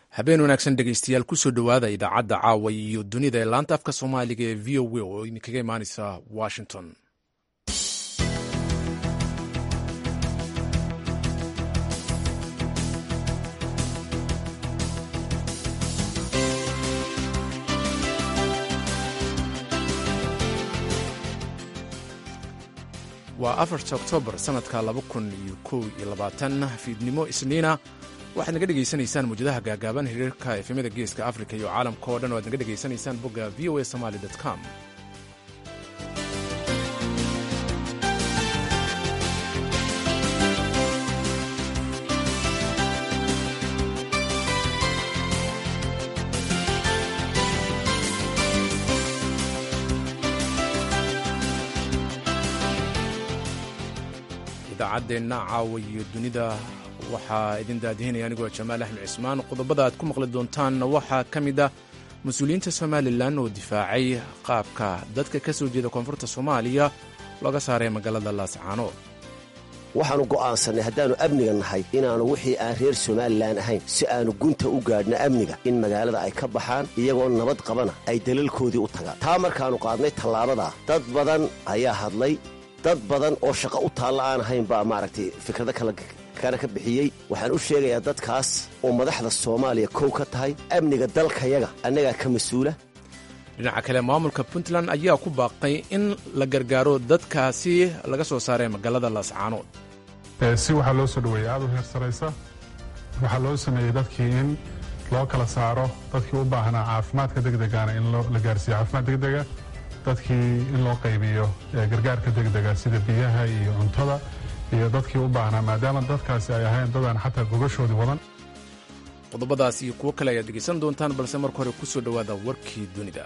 habeen wanaagsan dhegeystayaal kusoo dhowaada idaacadda caawa iyo dunida ee laanta afka soomaaliga ee v o a oo idinkaga imaaneysa washington waa afarta oktoobar sanadka laba kun iyo kow iyo labaatan fiidnimo isniina waxaad naga dhegaysanaysaan muwjadaha gaagaaban hiriirka efemyada geeska afrika iyo caalamka oo dhan o aad naga dhegaysanaysaan bogga v o a somaly com idaacadeenna caawa iyo dunida waxaa idin daadihinaya anigoo jamaal axmed cismaan qodobada aad ku maqli doontaanna waxaa ka mid ah mas-uuliyiinta somalilan oo difaacay qaabka dadka ka soo jeeda koonfurta soomaaliya looga saaray magaalada laascaanood waxaannu go'aansannay haddaannu amniga nahay inaannu wixii aan reer somalilan ahayn si aannu gunta u gaadhno amniga in magaalada ay ka baxaan iyagoo nabad qabana ay dalalkoodii u tagaan taa markaannu qaadnay tallaabadaa dad badan ayaa hadlay dad badan oo shaqo u taalla aan ahayn baa maaragtay fikrado kala kana ka bixiyey waxaan u sheegayaa dadkaas oo madaxda soomaaliya kow ka tahay amniga dalkayaga annagaa ka mas-uula dhinaca kale maamulka puntland ayaa ku baaqay in la gargaaro dadkaasi laga soo saaray magaalada laascaanood si waxaa loo soo dhoweeyey aad u heer saraysa waxaa loo sameeyey dadkii in loo kala saaro dadkii u baahnaa caafimaadka degdegana in la gaarsiiyo caafimaad degdega dadkii in loo qaybiyo gargaarka degdega sida biyaha iyo cuntada iyo dadkii u baahnaa maadaama dadkaasi ay ahayn dadaan xataa gogashoodii wadan qodobadaas iyo kuwo kale ayaad dhegaysan doontaan balse marka hore ku soo dhowaada warkii dunida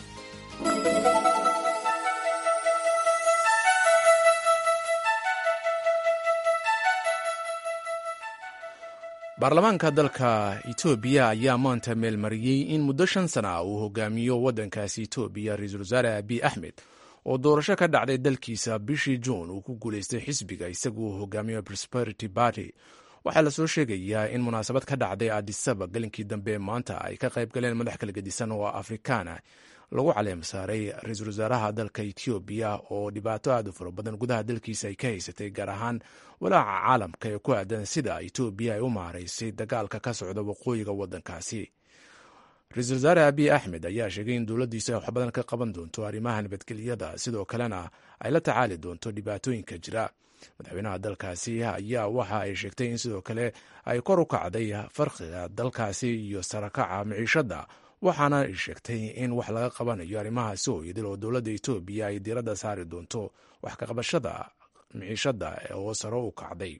baarlamaanka dalka etoobiya ayaa maanta meelmariyey in muddo shan sana ah uu hogaamiyo waddankaasi etoobiya ra-iisul wasaare abiy axmed oo doorasho ka dhacday dalkiisa bishii juun uu ku guulaystay xisbiga isaguo hogaamiyo prosperity barty waxaa lasoo sheegayaa in munaasabad ka dhacday adisaba galinkii dambe maanta ay ka qayb galeen madax kala gedisan oo afrikaana lagu caleem saaray ra-iisul wasaaraha dalka etoobiya oo dhibaato aad u fara badan gudaha dalkiisa ay ka haysatay gaar ahaan walaaca caalamka ee ku aadan sida etoobiya ay u maaraysay dagaalka ka socda waqooyiga waddankaasi ra-iisul wasaare abiy axmed ayaa sheegay in dowladdiisu ay wax badan ka qaban doonto arrimaha nabadgelyada sidoo kalena ay la tacaali doonto dhibaatooyinka jira madaxweynaha dalkaasi ayaa waxa ay sheegtay in sidoo kale ay kor u kacday farqiga dalkaasi iyo sarakaca miciishadda waxaana ay sheegtay in wax laga qabanayo arrimahaasi oo idil oo dowladda etoobiya ay diiradda saari doonto wax kaqabashada miciishadda oo saro u kacday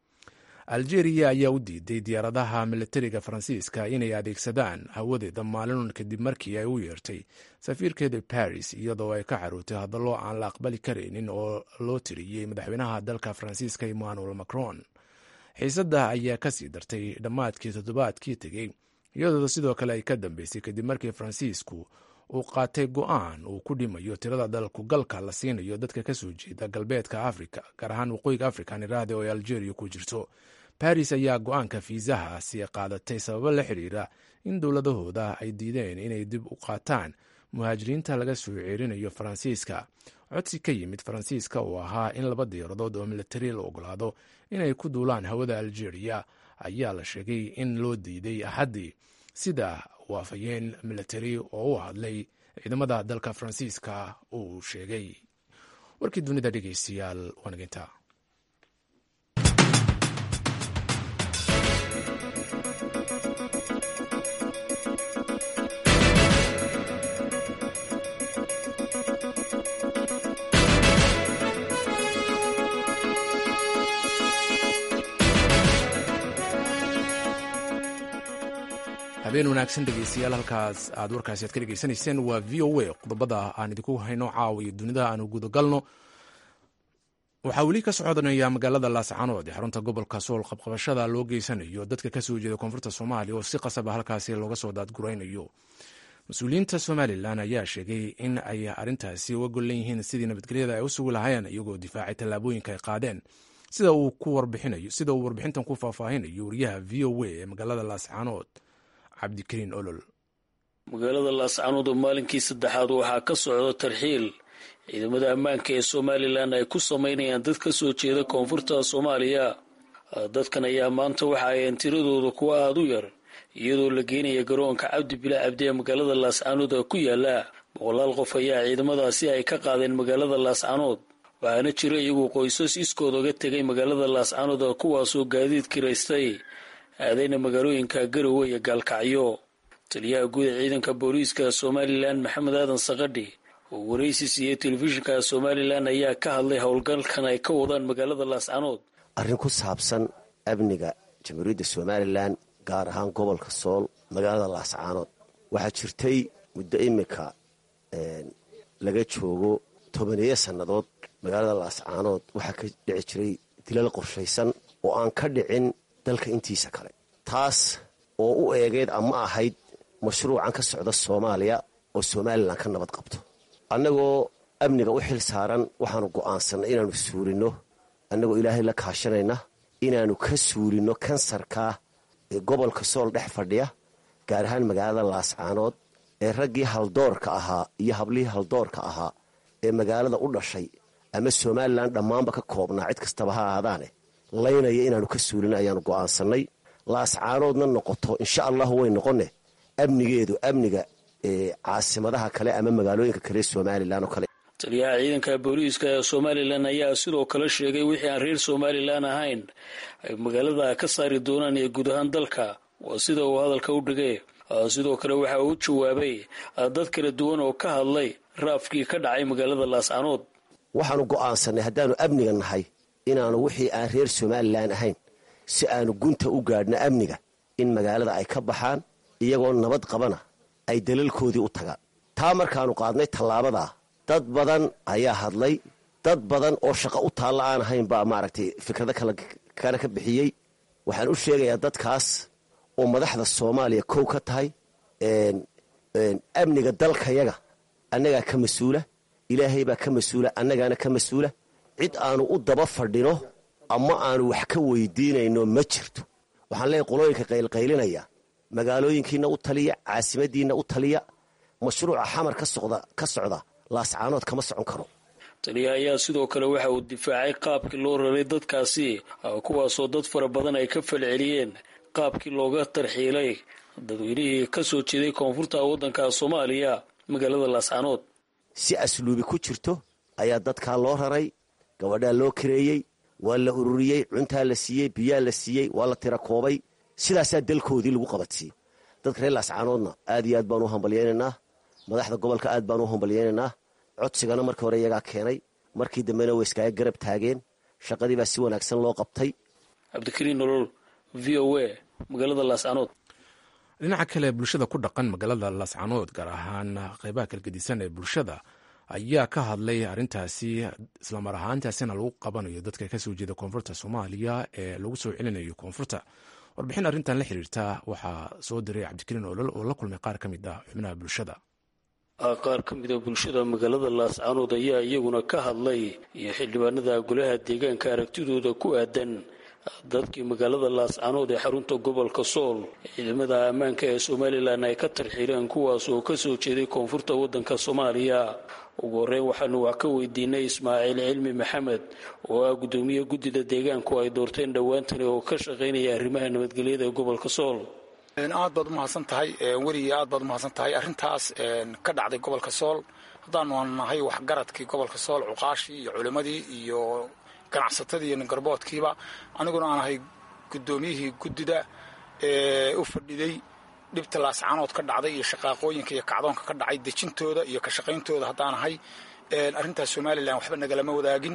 algeria ayaa u diiday diyaaradaha militariga faransiiska inay adeegsadaan hawadeeda maalinun kadib markii ay u yeertay safiirkeeda baris iyadoo ay ka carootay hadallo aan la aqbali karaynin oo loo tiriyey madaxweynaha dalka faransiiska emmanuel macron xiisadda ayaa kasii dartay dhammaadkii toddobaadkii tegey iyadoo sidoo kale ay ka dambeysay kadib markii faransiisku uu qaatay go'aan uu ku dhimayo tirada dalku galka la siinayo dadka kasoo jeeda galbeedka afrika gaar ahaan waqooyiga afrika niraahde oo ay algeria ku jirto baris ayaa go-aanka fiisahaasi qaadatay sababo la xidhiira in dowladahooda ay diideen inay dib u qaataan muhaajiriinta laga soo ceerinayo faransiiska codsi ka yimid faransiiska oo ahaa in laba diyaaradood oo militari la ogolaado inay ku duulaan hawada algeria ayaa la sheegay in loo diiday axaddii sida waafayeen militari oo u hadlay ciidamada dalka faransiiska uu sheegay warkii dunida dhegeystayaal waanaginta habeen wanaagsan dhegeystayaal halkaas aad warkaasi aad ka dhegeysanayseen waa v o a qodobada aan idinku hayno caawa iyo dunida aanu gudagalno waxaa weli ka socodnaya magaalada laascaanood ee xarunta gobolka sool qabqabashada loo geysanayo dadka kasoo jeeda koonfurta soomaaliya oo si qasaba halkaasi looga soo daadguraynayo mas-uuliyiinta somalilan ayaa sheegay in ay arintaasi uga gollan yihiin sidii nabadgelyada ay u sugi lahaayeen iyagoo difaacay tallaabooyinka ay qaadeen sida uu warbixintan ku faahfaahinayo wariyaha v o a ee magaalada laascaanood cabdikariin olol magaalada laascanood oo maalinkii saddexaad waxaa ka socda tarxiil ciidamada ammaanka ee somalilan ay ku samaynayaan dad ka soo jeeda koonfurta soomaaliya dadkan ayaa maanta waxa ayeen tiradooda kuwa aada u yar iyadoo la geenaya garoonka cabdi bilaa cabdi ee magaalada laascanood ku yaala boqolaal qof ayaa ciidamadaasi ay ka qaadeen magaalada laascanood waxaana jira iyagu qoysas iskood oga tegay magaalada laascanood kuwaasoo gaadiid kiraystay aadayna magaalooyinka garowe iyo gaalkacyo taliyaha guud ee ciidanka booliiska somalilan maxamed aadan sakadhi oo waraysi siiyey telefishinka somalilan ayaa ka hadlay howlgalkan ay ka wadaan magaalada laascanood arrin ku saabsan amniga jamhuuriyadda somalilan gaar ahaan gobolka sool magaalada laascaanood waxaa jirtay muddo imika laga joogo tobaneeyo sannadood magaalada laascaanood waxaa ka dhici jiray dilal qorshaysan oo aan ka dhicin dalka intiisa kale taas oo u eegeed ama ahayd mashruucan ka socda soomaaliya oo somalilan ka nabad qabto annagoo amniga u xil saaran waxaanu go'aansannay inaannu suurinno annagoo ilaahay la kaashanayna inaannu ka suurinno kansarkaa ee gobolka sool dhex fadhiya gaar ahaan magaalada laascaanood ee raggii haldoorka ahaa iyo hablihii haldoorka ahaa ee magaalada u dhashay ama somalilan dhammaanba ka koobnaa cid kastaba ha ahaadaane laynaya inaannu ka suurino ayaannu go'aansannay laascaanoodna noqoto insha allahu way noqonne amnigeedu amniga caasimadaha kale ama magaalooyinka kale somalilan oo kale taliyaha ciidanka booliiska ee somalilan ayaa sidoo kale sheegay wixii aan reer somalilan ahayn ay magaalada ka saari doonaan iyo guud ahaan dalka waa sida uu hadalka u dhigay sidoo kale waxa uu u jawaabay dad kala duwan oo ka hadlay raafkii ka dhacay magaalada laascanood waxaanu go'aansannay haddaannu amniga nahay inaannu wixii aan reer somalilan ahayn si aanu gunta u gaadhno amniga in magaalada ay ka baxaan iyagoo nabad qabana ay dalalkoodii u tagaan taa markaannu qaadnay tallaabadaa dad badan ayaa hadlay dad badan oo shaqo u taalla aan ahayn baa maaragtay fikrado kana ka bixiyey waxaan u sheegayaa dadkaas oo madaxda soomaaliya kow ka tahay amniga dalkayaga annagaa ka mas-uula ilaahay baa ka mas-uula annagaana ka mas-uula cid aanu u daba fadhino ama aanu wax ka weydiinayno ma jirto waxaan leeyahy qolooyinka qaylqaylinaya magaalooyinkiina u taliya caasimadiinna u taliya mashruuca xamar ka socda laascaanood kama socon karo taliya ayaa sidoo kale waxa uu difaacay qaabkii loo raray dadkaasi kuwaasoo dad fara badan ay ka falceliyeen qaabkii looga tarxiilay dadweynihii ka soo jeeday koonfurta waddanka soomaaliya magaalada laascaanood si asluubi ku jirto ayaa dadkaa loo raray gabadhaa loo kareeyey waa la ururiyey cuntaa la siiyey biyaa la siiyey waa la tira koobay sidaasaa dalkoodii lagu qabadsiyey dadka reer laascaanoodna aad iyo aad baanu u hambalyaynaynaa madaxda gobolka aad baanu u hambalyaynaynaa codsigana markii hore iyagaa keenay markii dambena way iskaaga garab taageen shaqadii baa si wanaagsan loo qabtay cabdikariin nolol v o a magaalada laascaanood dhinaca kale bulshada ku dhaqan magaalada laascaanood gaar ahaan qeybaha kalgedisan ee bulshada ayaa ka hadlay arrintaasi islamar ahaantaasina lagu qabanayo dadka kasoo jeeda koonfurta soomaaliya ee lagu soo celinayo koonfurta warbixin arrintan la xiriirta waxaa soo diray cabdikariin olol oo la kulmay qaar ka mid ah xubnaha bulshada qaar ka mida bulshada magaalada laascaanood ayaa iyaguna ka hadlay iyo xildhibaanada golaha deegaanka aragtidooda ku aadan dadkii magaalada laascaanood ee xarunta gobolka sool ciidamada ammaanka ee somalilan ay ka tarxiileen kuwaas oo kasoo jeeday koonfurta waddanka soomaaliya ugu horreyn waxaanu wax ka weydiinay ismaaciil cilmi maxamed oo ah guddoomiye guddida deegaanku ay doorteen dhowaantani oo ka shaqaynaya arrimaha nabadgelyada ee gobolka sool aad baad umahadsan tahay weliga aad baad umahadsan tahay arrintaas ka dhacday gobolka sool haddaanu nahay waxgaradkii gobolka sool cuqaashii iyo culimmadii iyo ganacsatadii iyo ningarboodkiiba aniguna aan ahay guddoomiyihii guddida ee u fadhiday dhibta laascaanood ka dhacday iyo shaqaaqooyinka iyo kacdoonka ka dhacay dejintooda iyo ka shaqayntooda haddaan ahay arrintaas somalilan waxba nagalama wadaagin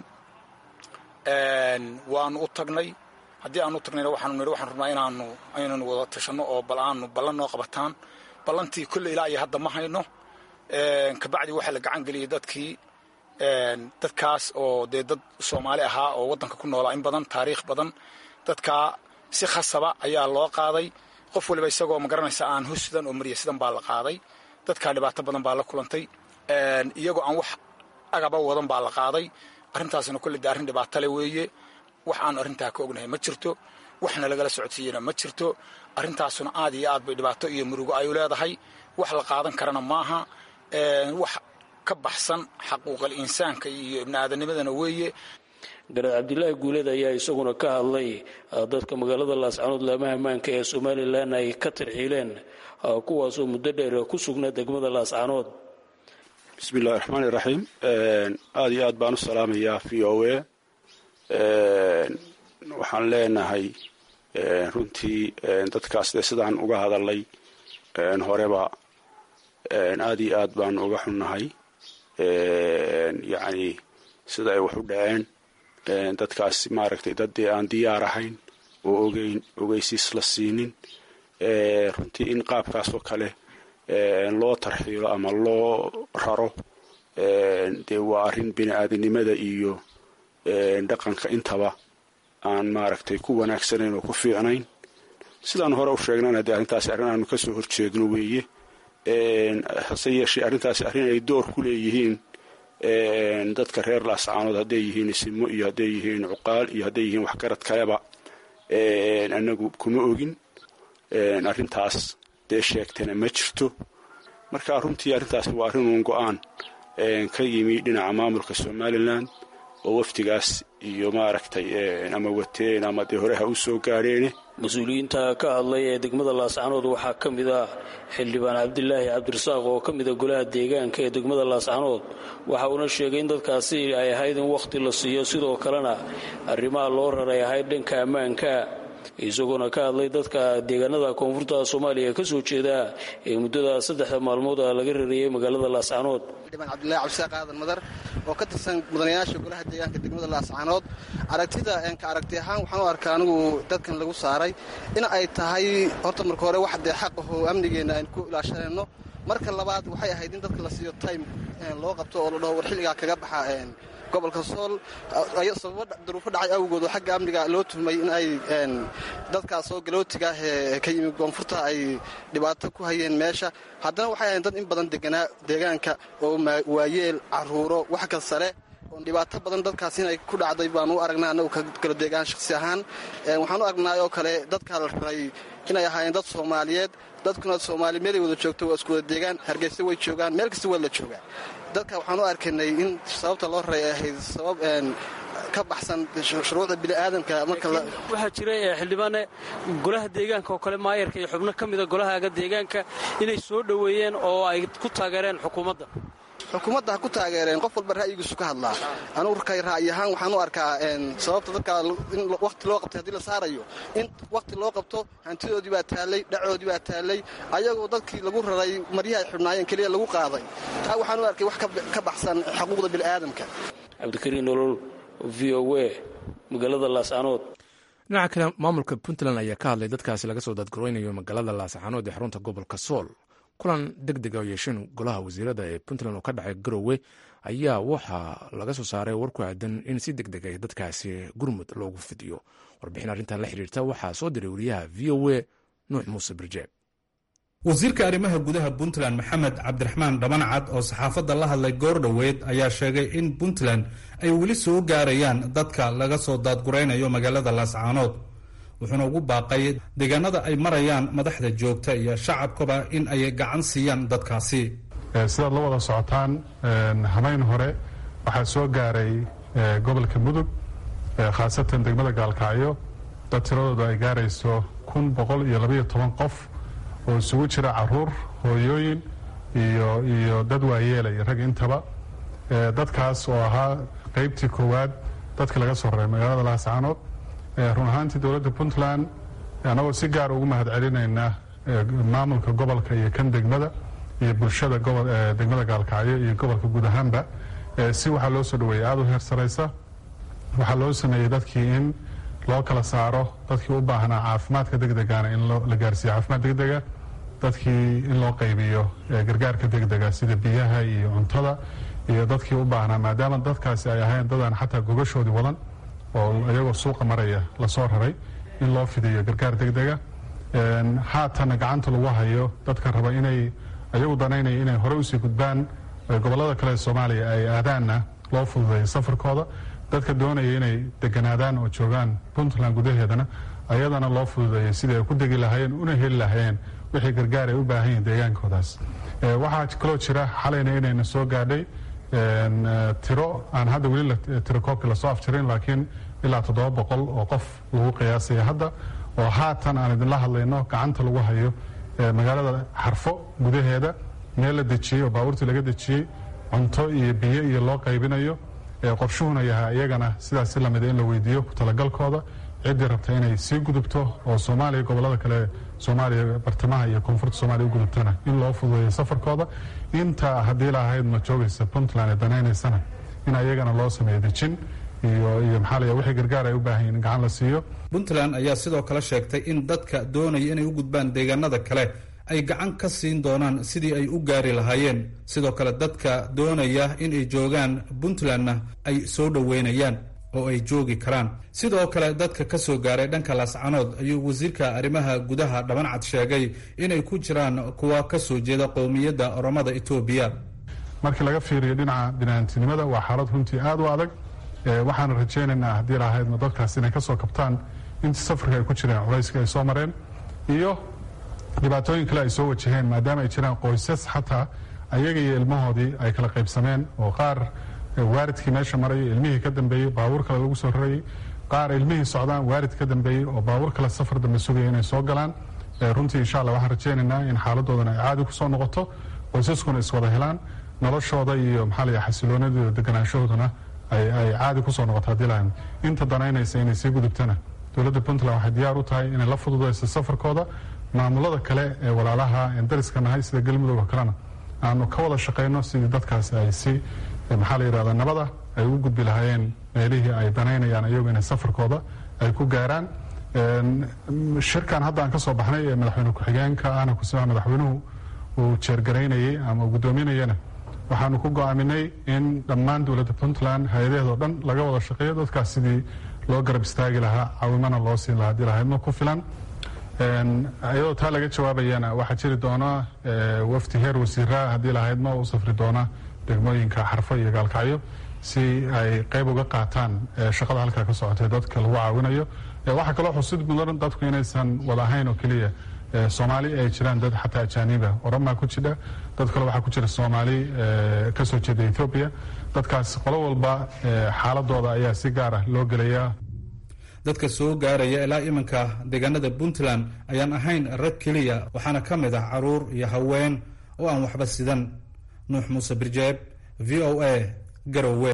waanu u tagnay haddii aanu tagnayna waxaanu nidhi waxaan rabnaa inaanu aynanu wada tashanno oo bal aanu ballan noo qabataan ballantii kolle ilaa iyo hadda ma hayno kabacdi waxaa la gacan geliyay dadkii dadkaas oo dee dad soomaali ahaa oo waddanka ku noolaa in badan taariikh badan dadkaa si khasaba ayaa loo qaaday qof waliba isagoo magaranaysa aan hosidan oo mariya sidan baa la qaaday dadkaa dhibaato badan baa la kulantay iyagoo aan wax agaba wadan baa la qaaday arrintaasna kolle dee arrin dhibaatale weeye wax aanu arrintaa ka ognahay ma jirto waxna lagala socodsiiyena ma jirto arrintaasuna aad iyo aad bay dhibaato iyo murugo ay u leedahay wax la qaadan karana maaha wax ka baxsan xaquuqal insaanka iyo ibni aadanimadana weeye garaad cabdilaahi guuleed ayaa isaguna ka hadlay dadka magaalada laascanood laamaha ammaanka ee somalilan ay ka tarxiileen kuwaasoo muddo dheer ku sugnaa degmada laascanood bismi illahi raxmaani raxiim aada iyo aad baan u salaamayaa v o a waxaan leenahay runtii dadkaas dee sidaan uga hadalay horeba aada iyo aad baan uga xunnahay yacni sida ay wax u dhaceen dadkaas maaragtay dad dee aan diyaar ahayn oo ogeyn ogeysiis la siinin runtii in qaabkaasoo kale loo tarxiilo ama loo raro dee waa arrin bini aadinimada iyo dhaqanka intaba aan maaragtay ku wanaagsanayn oo ku fiicnayn sidaan hore u sheegnana dee arrintaasi arrin aanu kasoo horjeedno weeye hase yeeshee arrintaasi arrin ay door ku leeyihiin dadka reer laascaanood hadday yihiin isimo iyo hadday yihiin cuqaal iyo hadday yihiin waxgarad kaleba anagu kuma ogin arrintaas dee sheegtana ma jirto marka runtii arrintaasi waa arrin uun go-aan ka yimi dhinaca maamulka somalilan oo wafdigaas iyo maaragtay ama wateen ama dee hore ha u soo gaadheene mas-uuliyiinta ka hadlay ee degmada laascanood waxaa ka mid ah xildhibaan cabdilaahi cabdirasaaq oo ka mida golaha deegaanka ee degmada laascanood waxa uuna sheegay in dadkaasi ay ahayd in wakhti la siiyo sidoo kalena arrimaha loo raray ahayd dhanka ammaanka isagoona ka hadlay dadka deegaanada koonfurta soomaaliya ka soo jeeda ee muddada saddexda maalmood a laga rariyey magaalada laascanood xildhibaan cabdillahi cabdisaaq aadan madar oo ka tirsan mudanayaasha golaha deegaanka degmada laascanood aragtida ka aragti ahaan waxaan u arkaa anigu dadkan lagu saaray in ay tahay horta marka hore wax dee xaq ahoo amnigeenna aynu ku ilaashanayno marka labaad waxay ahayd in dadka la siiyo time loo qabto oo la dhaho war xilligaa kaga baxa gobolka sool sababo duruufo dhacay awgood oo xagga amniga loo tuhmay in ay dadkaas oo galootiga ah ee ka yimi koonfurta ay dhibaato ku hayeen meesha haddana waxay ahayn dad in badan deganaa deegaanka oo waayeel caruuro wax kasta leh oon dhibaato badan dadkaas inay ku dhacday baan u aragnaa annagu kala deegaan shakhsi ahaan waxaan u aragnaa oo kale dadkaa la raray inay ahaayeen dad soomaaliyeed dadkuna soomaali meelay wada joogto waa isku wada deegaan hargeysa way joogaan meel kasta waa la joogaa dadka waxaan u arkaynay in sababta loo raray ay ahayd sabab ka baxsan shuruucda bini'aadamka waxaa jira xildhibaane golaha deegaanka oo kale maayarka iyo xubno ka mida golahaaga deegaanka inay soo dhoweeyeen oo ay ku taageereen xukuumadda xukuumadda ha ku taageereen qof walba ra'yigiisu ka hadlaa anugu rkay ra'yi ahaan waxaan u arkaa sababta dadka in wakhti loo qabtay haddii la saarayo in wakhti loo qabto hantidoodii baa taallay dhacoodii baa taallay ayagoo dadkii lagu raray maryaha ay xubnaayeen keliya lagu qaaday taa waxaan u arkay wax ka baxsan xuquuqda bini'aadamka cabdikariin nolol v o a magaalada laascanood dhinaca kale maamulka puntland ayaa ka hadlay dadkaasi laga soo dadgareynayo magaalada laascanood ee xarunta gobolka sool kulan deg dega oo yeesheen golaha wasiirada ee puntland oo ka dhacay garowe ayaa waxaa laga soo saaray war ku aadan in si deg deg ay dadkaasi gurmud loogu fidiyo warbixin arrintan la xiriirta waxaa soo diray wariyaha v o a nuux muuse birjeeb wasiirka arrimaha gudaha puntland maxamed cabdiraxmaan dhabancad oo saxaafadda la hadlay goor dhoweed ayaa sheegay in puntland ay weli soo gaarayaan dadka laga soo daadguraynayo magaalada laascaanood wuxuuna ugu baaqay deegaanada ay marayaan madaxda joogta iyo shacabkaba in ay gacan siiyaan dadkaasi sidaad la wada socotaan habeyn hore waxaa soo gaaray gobolka mudug khaasatan degmada gaalkacyo dad tiradooda ay gaarayso kun boqol iyo labaiyo toban qof oo isugu jira caruur hooyooyin iyo dad waayeela iyo rag intaba dadkaas oo ahaa qaybtii koowaad dadka laga soo raray magaalada laascaanood run ahaantii dowladda puntland annagoo si gaar ugu mahad celinayna maamulka gobolka iyo kan degmada iyo bulshada degmada gaalkacyo iyo gobolka guud ahaanba si waxaa loo soo dhaweeyey aada u heer saraysa waxaa loo sameeyey dadkii in loo kala saaro dadkii u baahnaa caafimaadka degdegana in la gaarsiiyo caafimaad degdega dadkii in loo qaybiyo gargaarka degdega sida biyaha iyo cuntada iyo dadkii u baahnaa maadaama dadkaasi ay ahayn dadaan xataa gogashoodii wadan oo iyagoo suuqa maraya lasoo raray in loo fidiyo gargaar degdega haatana gacanta lagu hayo dadka raba inay ayagu danaynaya inay hore usii gudbaan gobolada kale ee soomaaliya ay aadaanna loo fududeeyo safarkooda dadka doonaya inay deganaadaan oo joogaan puntland gudaheedana ayadana loo fududeeyey sidii ay ku degi lahayeen una heli lahayeen wixii gargaar ay u baahan yihin deegaankoodaas waxaa kaloo jira xalayna inayna soo gaadhay tiro aan hadda weli tiro koobkii lasoo afjirin laakiin ilaa toddoba boqol oo qof lagu qiyaasaya hadda oo haatan aan idinla hadlayno gacanta lagu hayo magaalada xarfo gudaheeda meel la dejiyey oo baabuurtii laga dejiyey cunto iyo biyo iyo loo qaybinayo qorshuhuna yahay iyagana sidaas si lamida in la weydiiyo ku talagalkooda ciddii rabta inay sii gudubto oo soomaaliya gobolada kale soomaaliya bartamaha iyo koonfurta soomaliya u gudubtana in loo fududeeyo safarkooda inta haddii lahayd ma joogaysa puntland ee danaynaysana in ayagana loo sameeyo dejin iyo iyo maxaa la wixii gargaar ay u baahan yihin in gacan la siiyo puntland ayaa sidoo kale sheegtay in dadka doonaya inay u gudbaan deegaanada kale ay gacan ka siin doonaan sidii ay u gaari lahaayeen sidoo kale dadka doonaya inay joogaan puntlandna ay soo dhoweynayaan oo ay joogi karaan sidoo kale dadka ka soo gaaray dhanka laascanood ayuu wasiirka arrimaha gudaha dhabancad sheegay inay ku jiraan kuwa ka soo jeeda qowmiyadda oromada etoobiya markii laga fiiriyo dhinaca binaantinimada waa xaalad runtii aada u adag waxaana rajaynaynaa haddii lahaydna dadkaas inay ka soo kabtaan intii safarka ay ku jireen culayska ay soo mareen iyo dhibaatooyin kale ay soo wajaheen maadaama ay jiraan qoysas xataa ayaga iyo ilmahoodii ay kala qaybsameen oo qaar waaridkii meesha marayay ilmihii ka dambeeyey baabuur kale lagu soo rarayay qaar ilmihii socdaan waarid ka dambeeyey oo baabuur kale safar dambe sugaya inay soo galaan runtii insha allah waxaan rajaynaynaa in xaaladoodana ay caadi kusoo noqoto qoysaskuna iswada helaan noloshooda iyo maxaa layahay xasiloonadooda deganaanshahooduna ay caadi kusoo noqoto haddii lahayn inta danaynaysa inay sii gudubtana dowladda puntland waxay diyaar u tahay inay la fududayso safarkooda maamulada kale ee walaalaha en dariska nahay sida galmudug oo kalena aanu ka wada shaqayno sidii dadkaas ay si maxaa la yidhahda nabada ay u gudbi lahaayeen meelihii ay danaynayaan iyagu inay safarkooda ay ku gaaraan shirkan hadda aan ka soo baxnay ee madaxweyne ku-xigeenka ahna kusimaa madaxweynuhu uu jeergaraynayey ama uu guddoominayana waxaanu ku go-aaminay in dhammaan dowladda puntland hay-adaheedoo dhan laga wada shaqeeyo dadkaas sidii loo garab istaagi lahaa caawimana loo siin lahaa hadii lahaydma ku filan iyadoo taa laga jawaabayana waxaa jiri doona wafdi heer wasiiraa haddii lahaydma u safri doona degmooyinka xarfo iyo gaalkacyo si ay qayb uga qaataan shaqada halkaa ka socotay dadka lagu caawinayo waxaa kaloo xusid mudan dadku inaysan wada ahayn oo keliya soomaali ay jiraan dad xataa ajaaniba oromaa ku jidha dad kale waxaa ku jira soomaali ka soo jeeda ethoobiya dadkaas qolo walba xaaladooda ayaa si gaar ah loo gelayaa dadka soo gaaraya ilaa iminka deegaanada puntland ayaan ahayn rag keliya waxaana ka mid ah caruur iyo haween oo aan waxba sidan nuux muuse birjeeb v o a garowe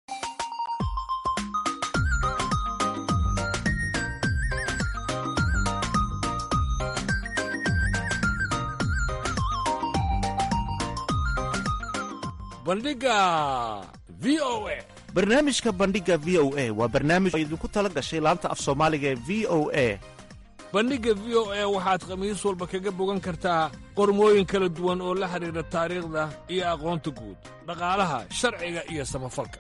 bandhiga v o a barnaamijka bandhiga v o a waa barnaamij oo idinku tala gashay laanta af soomaaliga ee v o a bandhigga v o a waxaad khamiis walba kaga bogan kartaa qormooyin kala duwan oo la xidhiidha taariikhda iyo aqoonta guud dhaqaalaha sharciga iyo samafalka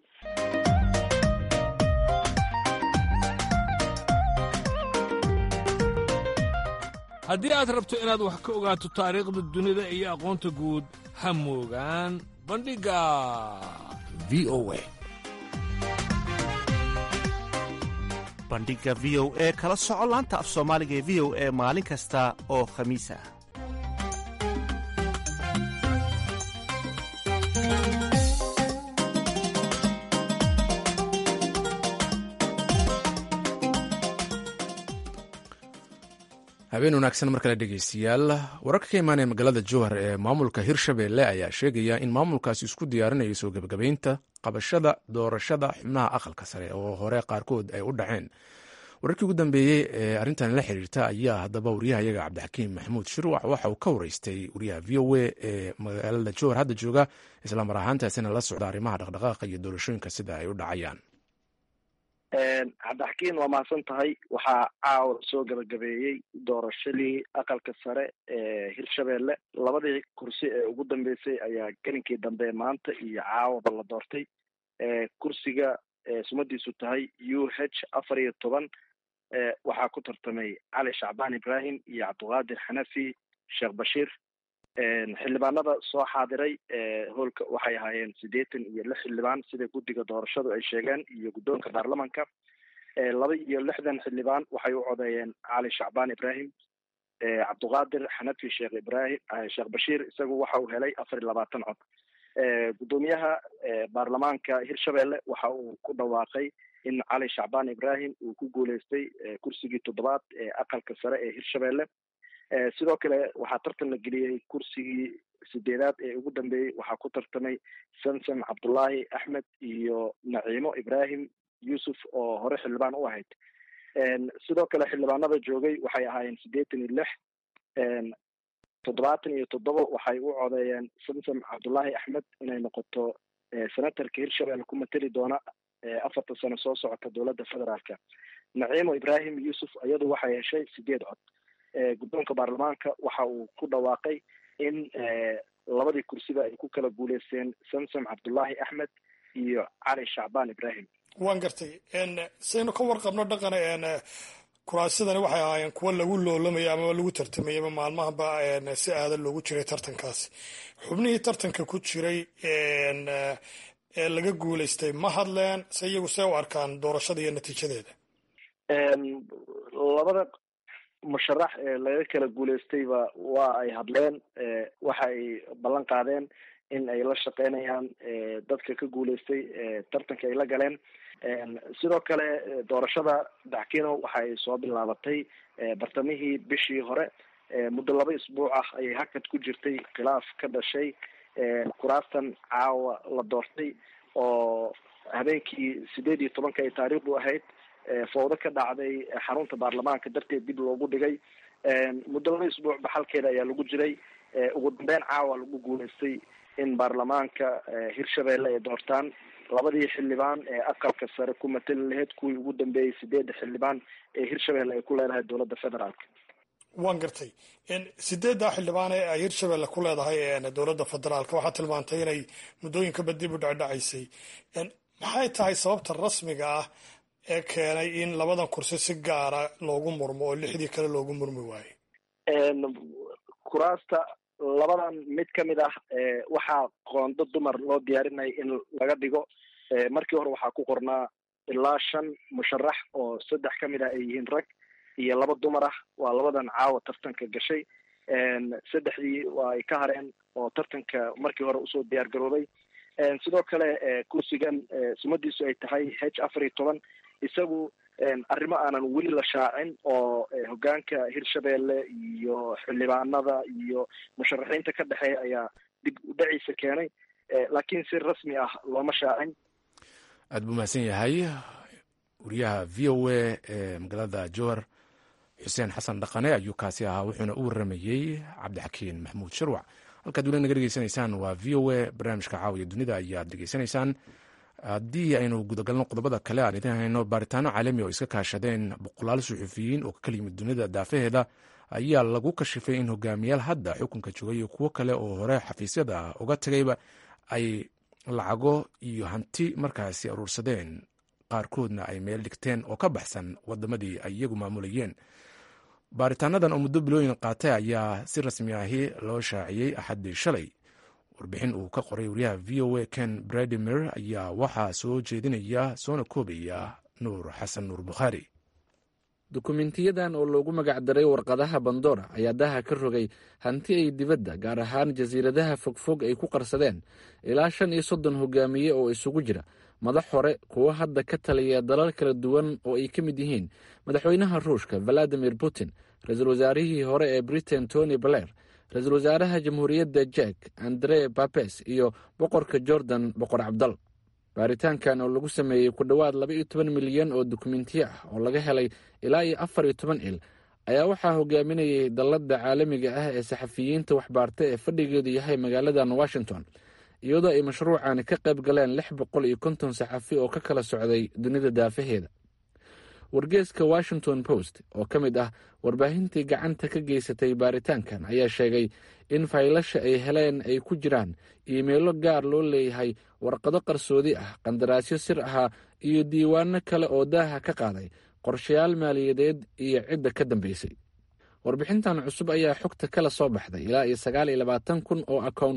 haddii aad rabto inaad wax ka ogaato taariikhda dunida iyo aqoonta guud ha moogaan bandhigga v o a bandhiga v o e kala soco laanta af soomaaliga ee v o e maalin kasta oo khamiis ah habeen wanaagsan mar kale dhegeystayaal wararka ka imaanaya magaalada jowhar ee maamulka hirshabelle ayaa sheegaya in maamulkaasi isku diyaarinayo soo gebagabeynta qabashada doorashada xubnaha aqalka sare oo hore qaarkood ay u dhaceen wararkii ugu dambeeyey ee arrintan la xiriirta ayaa haddaba wariyahayaga cabdixakiim maxamuud shirwac waxa uu ka wareystay wariyaha v o a ee magaalada jowhar hadda jooga islamar ahaantaasina la socda arrimaha dhaqdhaqaaqa iyo doorashooyinka sida ay u dhacayaan cabdixakiin waa mahadsan tahay waxaa caawa soo gabagabeeyey doorashadii aqalka sare ee hirshabelle labadii kursi ee ugu dambeysay ayaa gelinkii dambe maanta iyo caawaba la doortay kursiga sumadiisu tahay u h afar iyo toban waxaa ku tartamay cali shacbaan ibrahim iyo cabdiqaadir xanafi sheekh bashiir xildhibaanada soo xaadiray hoolka waxay ahaayeen siddeetan iyo lix xildhibaan sida guddiga doorashadu ay sheegeen iyo guddoonka baarlamanka laba iyo lixdan xildhibaan waxay u codeeyeen cali shacbaan ibrahim cabduqaadir xanafi sheekh ibrahim sheekh bashiir isagu waxa uu helay afar iyo labaatan cod guddoomiyaha baarlamaanka hirshabelle waxa uu ku dhawaaqay in cali shacbaan ibrahim uu ku guuleystay kursigii toddobaad ee aqalka sare ee hirshabelle sidoo kale waxaa tartan la geliyey kursigii sideedaad ee ugu dambeeyey waxaa ku tartamay samsam cabdullaahi axmed iyo naciimo ibrahim yuusuf oo hore xildhibaan u ahayd sidoo kale xildhibaanada joogay waxay ahaayeen siddeetan iyo lix toddobaatan iyo toddoba waxay u codeeyeen samsam cabdullaahi axmed inay noqoto senatarka hirshabelle ku mateli doona afarta sano soo socota dowladda federaalka naciimo ibrahim yuusuf iyadu waxay heshay sideed cod guddoonka baarlamaanka waxa uu ku dhawaaqay in labadii kursiba ay ku kala guuleysteen samsam cabdullaahi axmed iyo cali shacbaan ibrahim waan gartay saynu ka warqabno dhaqan kuraasidani waxay ahaayeen kuwo lagu loolamayay amaba lagu tartamayay ama maalmahaba si aadan loogu jiray tartankaasi xubnihii tartanka ku jiray ee laga guuleystay ma hadleen se iyagu see u arkaan doorashada iyo natiijadeeda labada musharax ee laga kala guuleystayba waa ay hadleen waxa ay ballan qaadeen in ay la shaqeynayaan dadka ka guuleystay tartanka ay la galeen sidoo kale doorashada daxkino waxa ay soo bilaabatay bartamihii bishii hore muddo laba isbuuc ah ayay hakad ku jirtay khilaaf ka dhashay kuraastan caawa la doortay oo habeenkii sideed iyo tobanka ay taariikhdu ahayd fowdo ka dhacday xarunta baarlamaanka darteed dib loogu dhigay muddo laba isbuuc baxalkeeda ayaa lagu jiray ugu dambeyn caawa lagu guuleystay in baarlamaanka hirshabelle ay doortaan labadii xildhibaan ee aqalka sare ku matali lahayd kuwii ugu dambeeyey sideedda xildhibaan ee hirshabelle ay ku leedahay dowladda federaalka waan gartay sideedda xildhibaan ee ay hirshabelle ku leedahay dowladda federaalka waxaa tilmaantay inay muddooyinkaba dib u dhacdhacaysay maxay tahay sababta rasmiga ah ee keenay in labadan kursi si gaara loogu murmo oo lixdii kale loogu murmi waayey kuraasta labadan mid ka mid ah waxaa qoondo dumar loo diyaarinaya in laga dhigo markii hore waxaa ku qornaa ilaa shan musharax oo saddex ka mid ah ay yihiin rag iyo laba dumar ah waa labadan caawa tartanka gashay saddexdii waa ay ka hareen oo tartanka markii hore usoo diyaar garoobay sidoo kale kursigan sumadiisu ay tahay h afar iyo toban isagu arrimo aanan weli la shaacin oo hogaanka hirshabelle iyo xildhibaanada iyo musharaxiinta ka dhexeeya ayaa dib u dhaciisa keenay laakiin si rasmi ah looma shaacin aad buu mahadsan yahay wariyaha v o a ee magaalada jowhar xuseen xasan dhaqane ayuu kaasi ahaa wuxuuna u waramayey cabdixakiin maxamuud sharwac halkaad weli naga dhegeysanaysaan waa v o a barnaamijka caawiya dunida ayaad dhegeysanaysaan haddii aynu gudagalno qodobada kale aan idin hayno baaritaano caalami oo iska kaashadeen boqolaal suxufiyiin oo ka kala yimid dunida daafaheeda ayaa lagu kashifay in hogaamiyaal hadda xukunka joogay iyo kuwo kale oo hore xafiisyada uga tagayba ay lacago iyo hanti markaasi aruursadeen qaarkoodna ay meel dhigteen oo ka baxsan wadamadii ay iyagu maamulayeen baaritaanadan oo muddo bilooyin qaatay ayaa si rasmi ahi loo shaaciyey axaddii shalay warbixin uu ka qoray wariyaha v o a ken bradimir ayaa waxaa soo jeedinaya soona koobaya nuur xasan nuur bukhaari dukumentiyadan oo loogu magacdaray warqadaha bandora ayaa daha ka rogay hanti ay dibadda gaar ahaan jasiiradaha fogfog ay ku qarsadeen ilaa shan iyo soddon hogaamiye oo isugu jira madax hore kuwo hadda ka taliya dalal kala duwan oo ay ka mid yihiin madaxweynaha ruushka valadimir putin ra-iisul wasaarihii hore ee britain tony blair ra-iisul wasaaraha jamhuuriyadda jek andre babes iyo boqorka jordan boqor cabdal baaritaankan oo lagu sameeyey ku dhowaad laba iyo toban milyan oo dukumentiyo ah oo laga helay ilaa iyo afar iyo toban il ayaa waxaa hogaaminayay dalladda caalamiga ah ee saxafiyiinta waxbaarta ee fadhigeedu yahay magaaladan washington iyadoo ay mashruucani ka qayb galeen lix boqol iyo konton saxafi oo ka kala socday dunida daafaheeda wargeeska washington post oo ka mid ah warbaahintii gacanta ka geysatay baaritaankan ayaa sheegay in faylasha ay heleen ay ku jiraan iimeelo gaar loo leeyahay warqado qarsoodi ah qandaraasyo sir ahaa iyo diiwaano kale oo daaha ka qaaday qorshayaal maaliyadeed iyo cidda ka dambeysay warbixintan cusub ayaa xogta kala soo baxday ilaa iyo sagaal iyo labaatan kun oo akown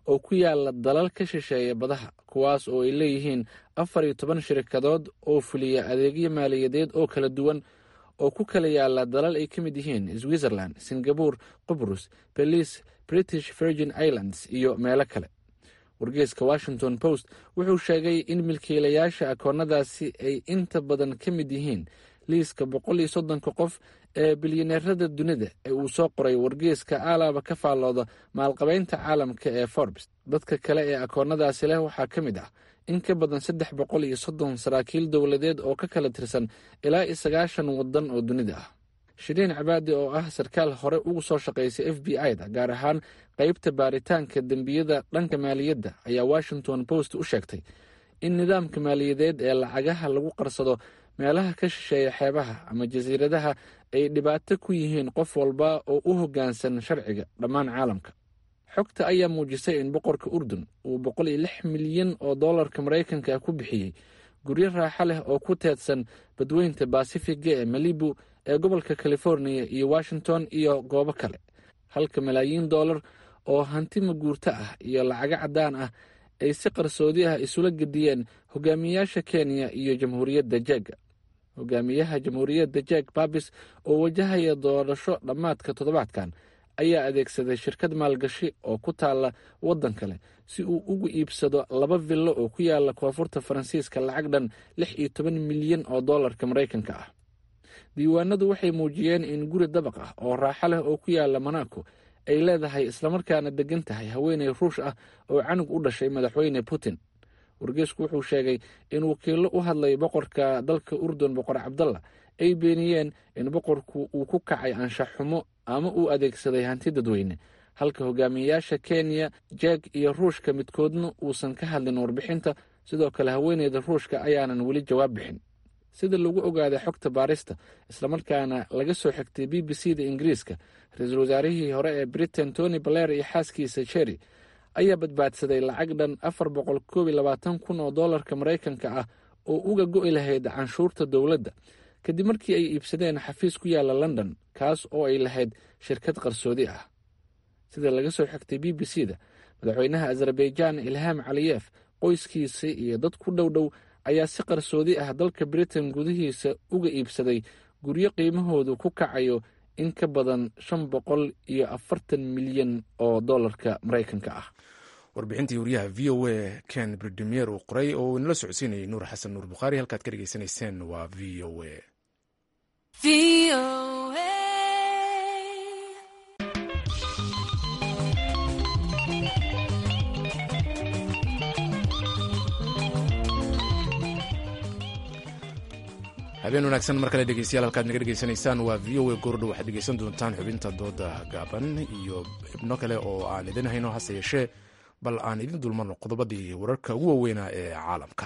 oo ku yaala dalal ka shisheeya badaha kuwaas oo ay leeyihiin afar iyo toban shirkadood oo fuliya adeegyo maaliyadeed oo kala duwan oo ku kala yaala dalal ay ka mid yihiin switzerland singabore qubrus belize british virgin islands iyo meelo kale wargeeska washington post wuxuu sheegay in milkiilayaasha akoonnadaasi ay inta badan ka mid yihiin liiska boqol iyo soddonka qof ee bilyaneerada dunida ee uu soo qoray wargeeska aalaaba ka faallooda maalqabeynta caalamka ee forbes dadka kale ee akoonnadaasi leh waxaa ka mid ah in ka badan saddex boqol iyo soddon saraakiil dowladeed oo ka kala tirsan ilaa iyo sagaashan waddan oo dunida ah shiriin cabaadi oo ah sarkaal hore ugu soo shaqaysay f b i da gaar ahaan qeybta baaritaanka dembiyada dhanka maaliyadda ayaa washington post u sheegtay in nidaamka maaliyadeed ee lacagaha lagu qarsado meelaha ka shisheeya xeebaha ama jasiiradaha ay dhibaato ku yihiin qof walba oo u hoggaansan sharciga dhammaan caalamka xogta ayaa muujisay in boqorka urdun uu boqol iyo lix milyan oo dollarka maraykanka ku bixiyey guryo raaxo leh oo ku teedsan badweynta basifiga ee malibu ee gobolka californiya iyo washington iyo goobo kale halka malaayiin dollar oo hanti maguurto ah iyo lacago caddaan ah ay si qarsoodi ah isula gediyeen hogaamiyayaasha kenya iyo jamhuuriyadda jeega hogaamiyaha jamhuuriyadda jeeg babis oo wajahaya doorasho dhammaadka toddobaadkan ayaa adeegsaday shirkad maalgashi oo ku taalla waddan kale si uu ugu iibsado laba villo oo ku yaala koonfurta faransiiska lacag dhan lix iyo toban milyan oo dollarka maraykanka ah diiwaanadu waxay muujiyeen in guri dabaq ah oo raaxo leh oo ku yaala monaco ay leedahay islamarkaana degan tahay haweeney ruush ah oo canug u dhashay madaxweyne putin wargeesku wuxuu sheegay in wakiillo u hadlay boqorka dalka urdun boqor cabdalla ay beeniyeen in boqorku uu ku kacay anshax xumo ama uu adeegsaday hanti dadweyne halka hogaamiyayaasha kenya jeeg iyo ruushka midkoodna uusan ka hadlin warbixinta sidoo kale haweeneyda ruushka ayaanan weli jawaab bixin sida lagu ogaaday xogta baarista islamarkaana laga soo xigtay b b c da ingiriiska ra-iisul wasaarihii hore ee britain tony baler iyo xaaskiisa jerry ayaa badbaadsaday lacag dhan afar boqol koob iyo labaatan kun oo dollarka maraykanka ah oo uga go'i lahayd canshuurta dowladda kadib markii ay iibsadeen xafiis ku yaala london kaas oo ay lahayd shirkad qarsoodi ah sida laga soo xigtay b b c da madaxweynaha azerbaijan ilham caliyef qoyskiisa iyo dad ku dhow dhow ayaa si qarsoodi ah dalka britain gudihiisa uga iibsaday guryo qiimahoodu ku kacayo in ka badan shan boqol iyo afartan milyan oo dollarka maraykanka ah warbixintii wariyaha v o a ken bridimier uu qoray oo uu inala socodsiinayay nuur xasan nuur bukhaari halkaad ka dhegeysanayseen waa v o a habeen wanaagsan mar kale dhegeystayaal halkaad naga dhegeysanaysaan waa v o a goordho waxaad dhegeysan doontaan xubinta dooda gaaban iyo xubno kale oo aan idin hayno hase yeeshee bal aan idin dulmarno qodobadii wararka ugu waaweynaa ee caalamka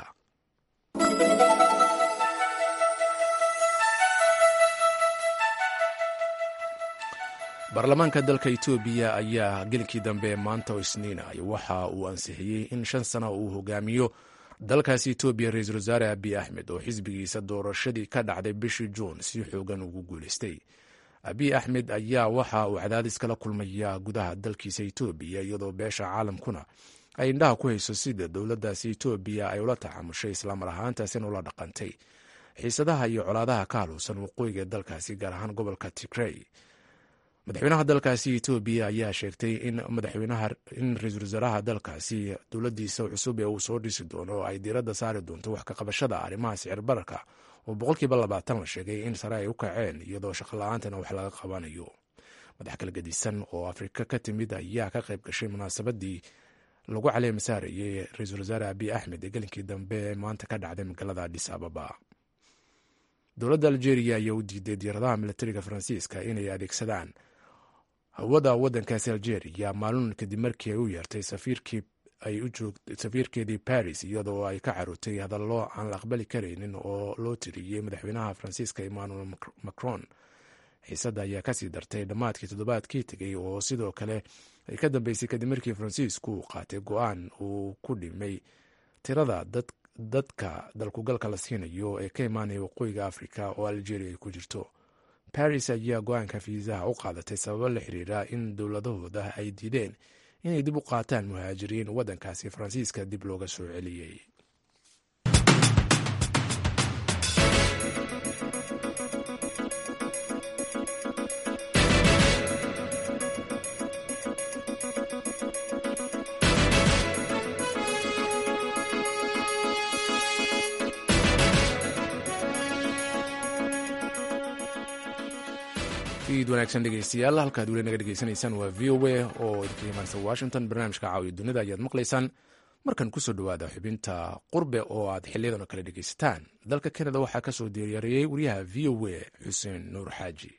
baarlamaanka dalka etoobiya ayaa gelinkii dambe maanta oo isniinay waxa uu ansixiyey in shan sana uu hogaamiyo dalkaasi etoobiya ra-iisul wasaare abiy axmed oo xisbigiisa doorashadii ka dhacday bishii juun si xoogan ugu guuleystay abiy axmed ayaa waxa uu cadaadis kala kulmaya gudaha dalkiisa etoobiya iyadoo beesha caalamkuna ay indhaha ku hayso sida dowladdaasi etoobiya ay ula tacaamushay islaamar ahaantaasina ula dhaqantay xiisadaha iyo colaadaha ka haluusan waqooyiga dalkaasi gaar ahaan gobolka tigrey madaxweynaha dalkaasi etoobiya ayaa sheegtay in madaxweynaha in ra-iisul wasaaraha dalkaasi dowladdiisa cusub ee uu soo dhisi doono oo ay diiradda saari doonto wax ka qabashada arrimaha sicir bararka oo boqolkiiba labaatan la sheegay in sare ay u kaceen iyadoo shaqola'aantana wax laga qabanayo madax kala gedisan oo afrika ka timid ayaa ka qayb gashay munaasabadii lagu caleema saarayey ra-iisul wasaare abiy axmed ee gelinkii dambe ee maanta ka dhacday magaalada adhis ababa dowladda algeria ayaa u diiday diyaaradaha militariga faransiiska inay adeegsadaan hawada waddankaasi algeria maalin kadib markii ay u yeertay safiirkeedii paris iyadoo ay ka carootay hadallo aan la aqbali karaynin oo loo tiriyey madaxweynaha faransiiska emmanuel macron xiisadda ayaa kasii dartay dhammaadkii toddobaadkii tegey oo sidoo kale ay ka dambeysay kadib markii faransiisku uu qaatay go-aan uu ku dhimay tirada dadka dalkugalka la siinayo ee ka imaanaya waqooyiga afrika oo algeria ay ku jirto baris ayaa go-aanka fiisaha u qaadatay sababo la xiriira in dowladahooda ay diideen inay dib u qaataan muhaajiriin waddankaasi faransiiska dib looga soo celiyey iid wanaagsan dhegeystayaal halkaad weli naga dhegeysanaysaan waa v o a oo idinka imaansa washington barnaamijka caawiya dunida ayaad maqlaysaan markan kusoo dhowaada xubinta qurbe oo aad xiliyadan oo kale dhegeysataan dalka kanada waxaa ka soo diyaariyey wariyaha v o a xuseen nuur xaaji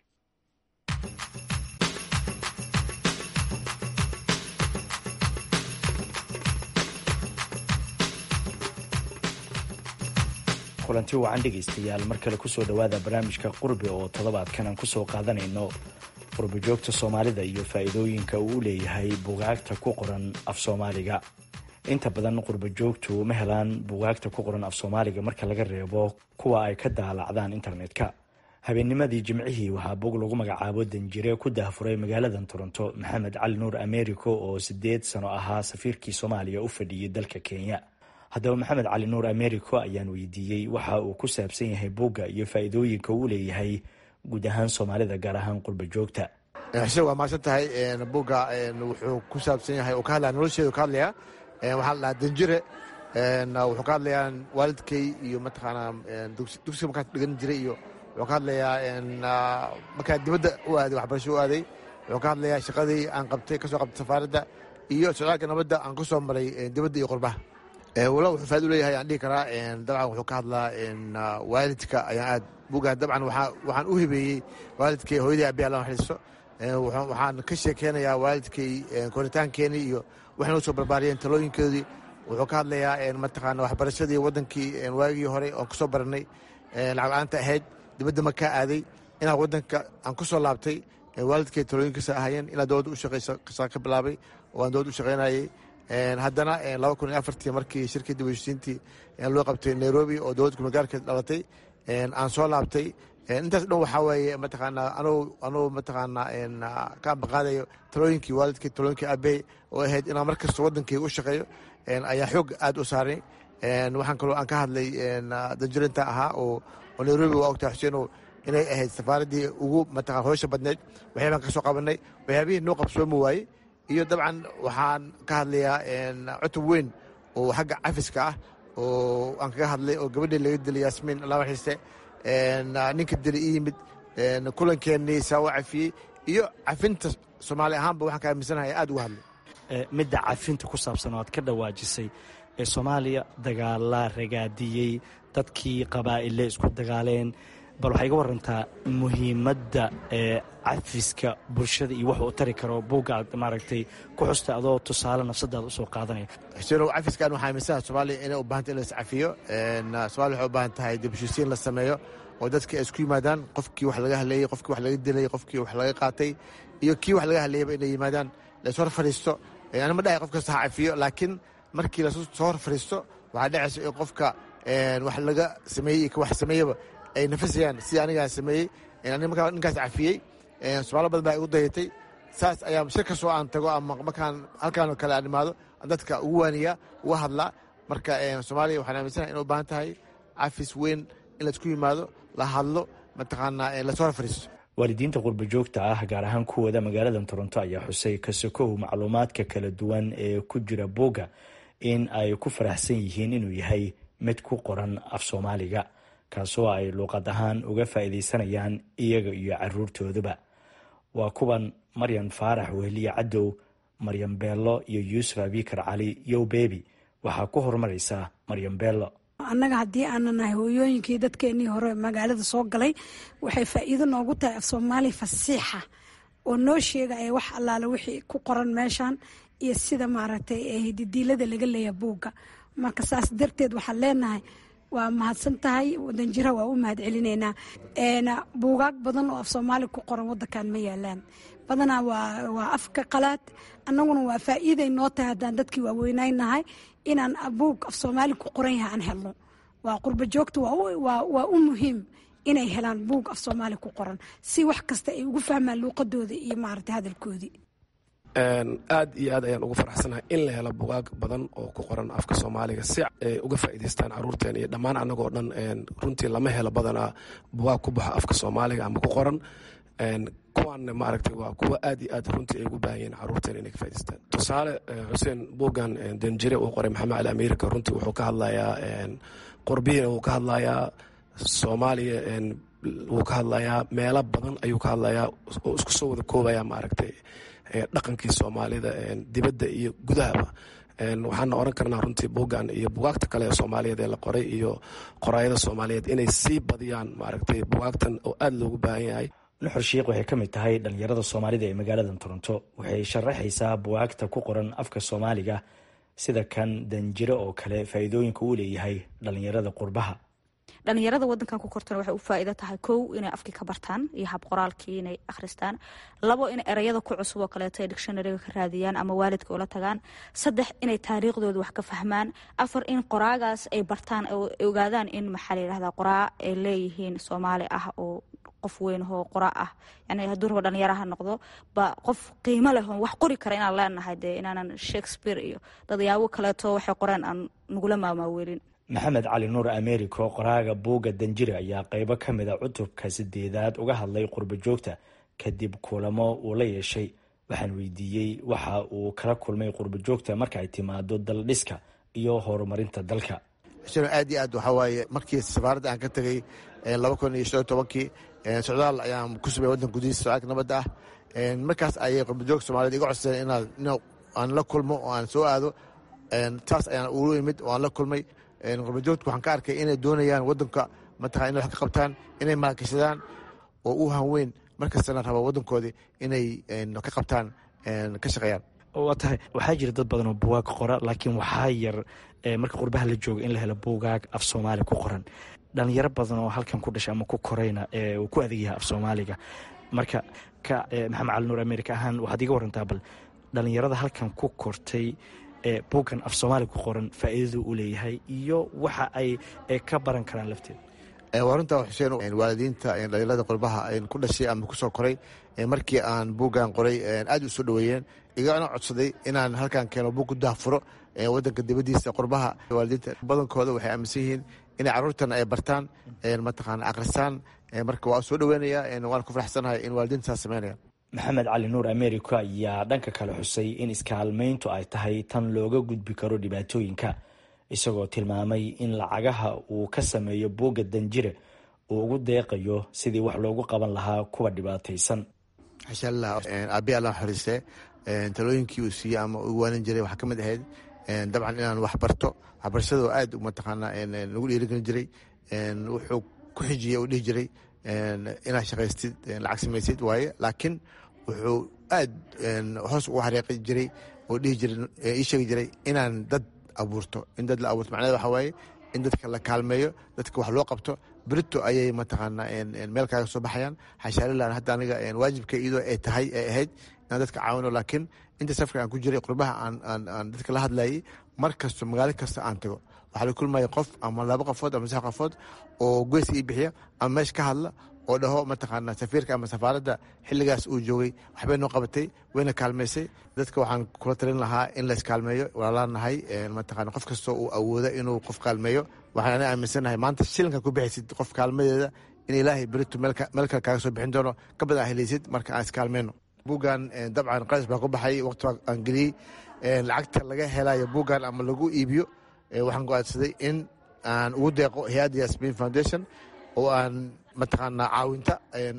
kulanti wacan dhegaystayaal mar kale kusoo dhowaada barnaamijka qurbe oo toddobaadkan aan kusoo qaadanayno qurbe joogta soomaalida iyo faa'iidooyinka uu u leeyahay bugaagta ku qoran af soomaaliga inta badan qurbe joogtu ma helaan bugaagta ku qoran af soomaaliga marka laga reebo kuwa ay ka daalacdaan internetka habeennimadii jimcihii waxaa bog lagu magacaabo danjire ku daahfuray magaaladan toronto maxamed cali nuur americo oo sideed sano ahaa safiirkii soomaaliya u fadhiyey dalka kenya haddaba maxamed cali nuur americo ayaan weydiiyey waxa uu ku saabsan yahay buugga iyo faa'iidooyinka uu leeyahay guud ahaan soomaalida gaar ahaan qurba joogta xuseen waa mahadsan tahay buugga wuxuu ku saabsan yahay uu ka hadlaya nolosheedu ka hadlaya waxaa la dhahaa danjire wuxuu ka hadlayaa waalidkay iyo mataqaanaa dugsiga markaan dhigan jiray iyo wuxuu ka hadlayaa markaan dibadda u aaday waxbarasho u aaday wuxuu ka hadlayaa shaqadii aan qabtay kasoo qabtay safaaradda iyo socdaalka nabadda aan ku soo maray dibadda iyo qurbaha wala wuxuu faaido leeyahay aan dhihi karaa dabcan wuxuu ka hadlaa waalidka ayaan aad bugaa dabcan waxaan u hibeeyey waalidkay hooyadii abi alla naxariisto waxaan ka sheekeynayaa waalidkay koritaankeenii iyo waxay noo soo barbaariyeen talooyinkoodii wuxuu ka hadlayaa mataqaana waxbarashadii waddankii waagii hore oon kusoo baranay lacag la-aanta ahayd dibadda ma kaa aaday inaan waddanka aan ku soo laabtay waalidkay talooyinkiisa ahayeen inaan dowladda u shaqeysa ka bilaabay oo aan dowladda u shaqeynayay haddana laba kun iyo afartii markii shirkii dib heshiisiintii loo qabtay nairobi oo dowladda kumagaarkeed dhalatay aan soo laabtay intaas dhan waxaa weeye mataqaanaa anuu anuu mataqaanaa ka ambaqaadayo talooyinkii waalidkii talooyinkii aabey oo ahayd inaan mar kasta waddankayga u shaqeeyo ayaa xoog aad u saaray waxaan kaloo aan ka hadlay danjirinta ahaa oo nairobi waa ogtahay xuseenow inay ahayd safaaraddii ugu mataqan hoosha badneed waxyaabaan ka soo qabanay waxyaabihii noo qabsoomi waayey iyo dabcan waxaan ka hadlayaa cutub weyn oo xagga cafiska ah oo aan kaga hadlay oo gabadhii laga dilay yaasmiin laba xiise ninka dili i yimid kulankeenii saawa cafiyey iyo cafinta soomaali ahaanba waxaan ka aaminsanahay aad uga hadlay midda cafinta ku saabsan oo aad ka dhawaajisay ee soomaaliya dagaalaa ragaadiyey dadkii qabaa'ille isku dagaaleen bal waxay iga warantaa muhiimadda ee cafiska bulshada iyo wax uu tari karo buugga aad maaragtay ku xusta adoo tusaale nafsadaada usoo qaadanaya xuseenow cafiskan waxaa aaminsanaa soomaaliya inay u baahanta in la iscafiyo soomaaliya waxay u baahan tahay dibheshiisiin la sameeyo oo dadka ay isku yimaadaan qofkii wax laga hadleeyey qofkii wax laga dilay qofkii wax laga qaatay iyo kii wax laga hadleeyaba inay yimaadaan la is hor fadhiisto ani ma dhahay qof kasta ha cafiyo laakiin markii lasoo hor fadhiisto waxaa dhacaysa in qofka wax laga sameeyey iyo ka wax sameeyaba ay nafasayaan sidii anigaa sameeyey markaa ninkaas cafiyey somaalo badan baa igu dayatay saas ayaa shir kastoo aan tago ama markaan halkaanoo kale aan imaado dadka ugu waaniyaa uga hadlaa marka soomaaliya waxaan aaminsanahay inay u baahan tahay cafis weyn in laisku yimaado la hadlo mataqaanaa lasoo hor fadhiisto waalidiinta qurba joogta ah gaar ahaan kuwooda magaalada toronto ayaa xusay kasokow macluumaadka kala duwan ee ku jira buugga in ay ku faraxsan yihiin inuu yahay mid ku qoran af soomaaliga kaasoo ay luuqad ahaan uga faa'iidaysanayaan iyaga iyo caruurtooduba waa kuwan maryan faarax wehliye cadow maryan beello iyo yuusuf abikar cali yow bebi waxaa ku horumaraysaa maryan beello annaga haddii aana nahay hooyooyinkii dadkeenii hore magaalada soo galay waxay faa'iido noogu tahay af soomaali fasiixa oo noo sheegaya wax allaale wixii ku qoran meeshan iyo sida maaragtay hididiilada laga leeya buugga marka saas darteed waxaan leenahay waa mahadsan tahay wadanjira waa u mahad celinaynaa buugaag badan oo af soomaali ku qoran wadankan ma yaalaan badanaa waa afka qalaad annaguna waa faa'iiday noo tahay haddaan dadkii waaweynaynahay inaan buug af soomaali ku qoran yahay aan helno waa qurba joogta waa u muhiim inay helaan buug af soomaali ku qoran si wax kasta ay ugu fahmaan luuqadooda iyo maarata hadalkoodii aad iyo aad ayaan ugu faraxsanahay in la helo bugaag badan oo ku qoran afka soomaaliga si ay uga faa'iidaystaan caruurteen iyo dhammaan annagoo dhan runtii lama helo badanaa bugaag ku baxa afka soomaaliga ama ku qoran kuwaanna maaragtay waa kuwa aad iyo aad runtii ay ugu baahan yihiin caruurteen inay ka faa'idaystaan tusaale xuseen buuggan danjire uu qoray maxamed cali america runtii wuxuu ka hadlayaa qurbiyina wuu ka hadlayaa soomaaliya wuu ka hadlayaa meelo badan ayuu ka hadlayaa oo isku soo wada koobaya maaragtay dhaqankii soomaalida dibadda iyo gudahaba waxaana oran karnaa runtii buuggan iyo bugaagta kale ee soomaaliyeed ee la qoray iyo qoraayada soomaaliyeed inay sii badiyaan maaragtay bugaagtan oo aada loogu baahan yahay nuxur shiikh waxay ka mid tahay dhallinyarada soomaalida ee magaalada toronto waxay sharaxaysaa bugaagta ku qoran afka soomaaliga sida kan danjiro oo kale faa'iidooyinka uu leeyahay dhallinyarada qurbaha dhalinyarada wadankan ku kortana waxay u faa'iido tahay kow inay afkii ka bartaan iyo hab qoraalkii inay akhristaan labo in ereyada ku cusub oo kaleeto ay dictionaryga ka raadiyaan ama waalidka ula tagaan saddex inay taariikhdooda wax ka fahmaan afar in qoraagaas ay bartaan oo ogaadaan in maxaa la yidhahdaa qoraa ay leeyihiin soomaali ah oo qof weyn oo qora ah yani hadduu rabo dhalinyaro ha noqdo ba qof qiimo leh oo wax qori kara inaan leenahay dee inaanan shakespeare iyo dadyaabo kaleeto waxay qoreen aan nagula maamaaweelin maxamed cali nuur americo qoraaga buugga danjire ayaa qeybo ka mid a cutubka sideedaad uga hadlay qurbo joogta kadib kulamo uu la yeeshay waxaan weydiiyey waxa uu kala kulmay qurbo joogta marka ay timaado daldhiska iyo horumarinta dalka aad iyo aad waxaa waaye markii safaaradda aan ka tegay laba kun iyo shan iyo tobankii socdaal ayaan ku sumay waddanka gudihiisa socdaalka nabadda ah markaas ayay qurbajoog soomaaliyed iga codsadeen inaan in aan la kulmo oo aan soo aado taas ayaan ugu imid oo aan la kulmay qurbajoogta waxaan ka arkay inay doonayaan waddanka mataqana inay wax ka qabtaan inay maalgashadaan oo u hanweyn markastana raba waddankoodii inay ka qabtaan ka shaqeeyaan waa tahay waxaa jira dad badan oo bugaag qora laakiin waxaa yar marka qurbaha la jooga in la helo bugaag af soomaali ku qoran dhalinyaro badan oo halkan ku dhashay ama ku korayna uu ku adeeg yahay af soomaaliga marka ka maxamed cali nuur america ahaan waxaad iga warantaa bal dhalinyarada halkan ku kortay buuggan af soomaali ku qoran faa'iidadu uu leeyahay iyo waxa ay ka baran karaan lafteeda waa runta xuseen waalidiinta dhalinyarada qurbaha ku dhashay ama kusoo koray markii aan buuggan qoray aad u soo dhoweeyeen igana codsaday inaan halkan keeno buug ku daafuro wadanka dibadiisa qurbaha waalidiinta badankooda waxay aaminsan yihiin inay caruurtan ay bartaan mataqaana akhrisaan marka waa soo dhoweynaya waan ku faraxsanahay in waalidiinta saas sameynayaan maxamed cali nuur americo ayaa dhanka kale xusay in iskaalmayntu ay tahay tan looga gudbi karo dhibaatooyinka isagoo tilmaamay in lacagaha uu ka sameeyo buugga danjire uu ugu deeqayo sidii wax loogu qaban lahaa kuwa dhibaataysan xashaallah aabi alla xoriiste talooyinkii uu siiyey ama ugu waanin jiray waxaa ka mid ahayd dabcan inaan wax barto waxbarashadoo aad mataqaana nagu dhiirigelin jiray wuxuu ku xijiyey uu dhihi jiray inaad shaqaystid lacag samaysid waaye laakiin wuxuu aad hoos ugu xariiqi jiray oo dhihi jiray ii sheegi jiray inaan dad abuurto in dad la abuurto macnaheed waxaa waaye in dadka la kaalmeeyo dadka wax loo qabto berito ayay mataqaana meel kaaga soo baxayaan xashaalilan hadda aniga waajibka iyadoo ay tahay ay ahayd inaan dadka caawino laakiin inta safka aan ku jiray qurbaha aan dadka la hadlayay mar kasto magaalo kasta aan tago waxaa la kulmaya qof ama laba qofood ama saddex qofood oo goyska ii bixiya ama meesha ka hadla oo dhaho mataqaana safiirka ama safaaradda xilligaas uu joogay waxbay noo qabatay wayna kaalmaysay dadka waxaan kula talin lahaa in la iskaalmeeyo walaalaanahay mataqana qof kastoo uu awooda inuu qof kaalmeeyo waxaan ana aaminsanahay maanta shilinka ku bixaysid qof kaalmadeeda in ilaahay berito meel kale kaaga soo bixin doono ka badan aa helaysid marka aan iskaalmeyno buuggan dabcan qalis baa ku baxay waqti aan geliyey lacagta laga helayo buuggan ama lagu iibiyo waxaan go-aansaday in aan ugu deeqo hay-adda yasmin foundation oo aan mataqaanaa caawinta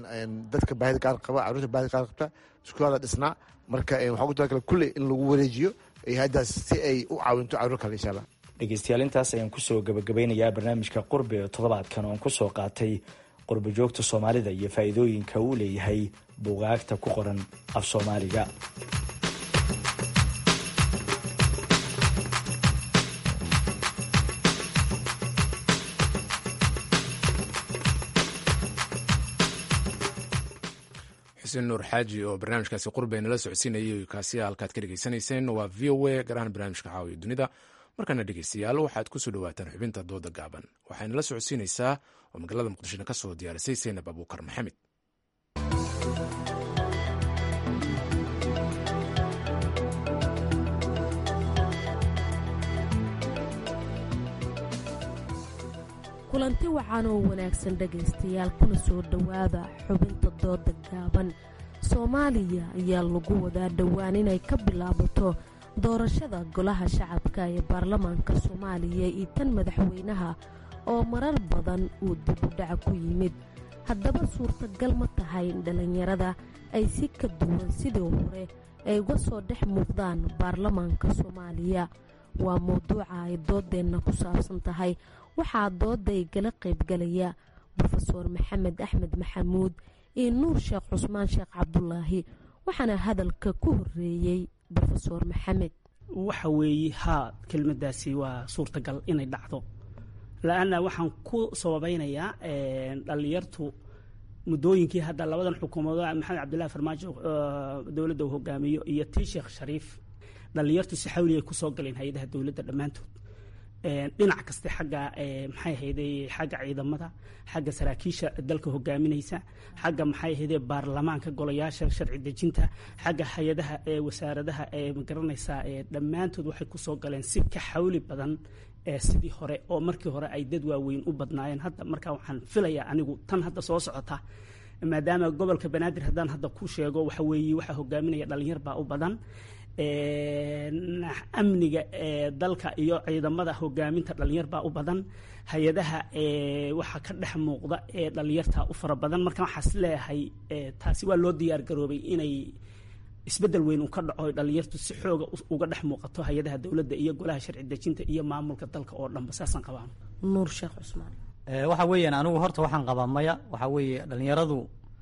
dadka baahida gaar qaba caruurta baahida gaar qabta iskuulada dhisnaa marka waxaa ugu talagala kulley in lagu wareejiyo hay-addaas si ay u caawinto caruur kale insha allah dhegeystayaal intaas ayaan kusoo gabagabeynayaa barnaamijka qurbi ee toddobaadkan oon kusoo qaatay qurbo joogta soomaalida iyo faa'iidooyinka uu leeyahay buugaagta ku qoran af soomaaliga xuseen nuur xaaji oo barnaamijkaasi qurbe nala socodsiinayay kaasi halkaad ka dhegeysanayseen waa v o a garahaan barnaamijka caawiya dunida markaana dhegeystayaal waxaad kusoo dhawaataan xubinta dooda gaaban waxayna la socodsiinaysaa oo magaalada muqdishona ka soo diyaarisay seynab abuukar maxamed kulanti wacan oo wanaagsan dhegaystayaal kuna soo dhowaada xubinta dooda gaaban soomaaliya ayaa lagu wadaa dhowaan inay ka bilaabato doorashada golaha shacabka ee baarlamaanka soomaaliya iyo tan madaxweynaha oo marar badan uu dibudhaca ku yimid haddaba suurtagal ma tahay in dhallinyarada ay si ka duwan sidii hore ay uga soo dhex muuqdaan baarlamaanka soomaaliya waa mowduuca ay doodeenna ku saabsan tahay waxaa dooday gala qaybgalaya rofeor maxamed axmed maxamuud iyo nuur sheekh cusmaan sheekh cabdulaahi waxaana hadalka ku horeeyey rofeor maxamed waxa weeye haa kelmadaasi waa suurtagal inay dhacdo la-anna waxaan ku sababeynayaa dhallinyartu muddooyinkii hadda labadan xukuumadood maxamed cabdillahi farmaajo dowladda uu hogaamiyo iyo tii sheekh shariif dhallinyartu si xawli ay kusoo galeen hay-adaha dowladda dhammaantood dhinac kaste xagga maxay ahayday xagga ciidamada xagga saraakiisha dalka hogaaminaysa xagga maxay ahayday baarlamaanka golayaasha sharci dejinta xagga hay-adaha wasaaradaha magaranaysaa dhammaantood waxay kusoo galeen si ka xawli badan sidii hore oo markii hore ay dad waaweyn u badnaayeen hadda markaa waxaan filayaa anigu tan hadda soo socota maadaama gobolka banaadir haddaan hadda ku sheego waxa weeye waxaa hogaaminaya dhalinyar baa u badan amniga dalka iyo ciidamada hogaaminta dhalinyar baa u badan hay-adaha waxaa ka dhex muuqda ee dhalinyarta u fara badan marka waxaas leeyahay taasi waa loo diyaar garoobay inay isbedel weyn uu ka dhaco dhalinyartu si xooga uga dhex muuqato hay-adaha dowladda iyo golaha sharci dejinta iyo maamulka dalka oo dhanba saasaan qabaan nuur sheekh cusmaan waxa weeyaan anigu horta waxaan qabaa maya waxa weeye dhalinyaradu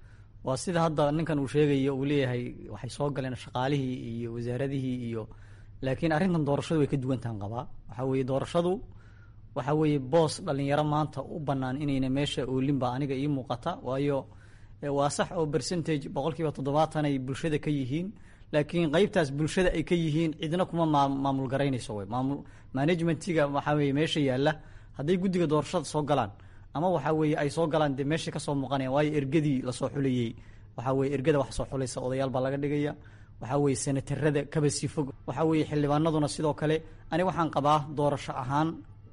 waa sida hadda ninkan uu sheegayo uu leeyahay waxay soo galeen shaqaalihii iyo wasaaradihii iyo laakiin arrintan doorashadu way ka duwantahan qabaa waxa weeye doorashadu waxa weeye boos dhalinyaro maanta u bannaan inayna meesha oolin baa aniga ii muuqata waayo waa sax oo percentage boqolkiiba toddobaatan ay bulshada ka yihiin laakiin qeybtaas bulshada ay ka yihiin cidna kuma maamul garaynayso wey maamul managementiga waxaa weye meesha yaalla hadday guddiga doorashada soo galaan ama waxa weeye ay soo galaan dee meesha kasoo muuqanaya waayo ergadii lasoo xulayey waxaa weye ergada wax soo xulaysa odayaal baa laga dhigaya waxaa weye senatarada kaba sii fog waxaa weeye xildhibaanaduna sidoo kale ani waxaan qabaa doorasho ahaan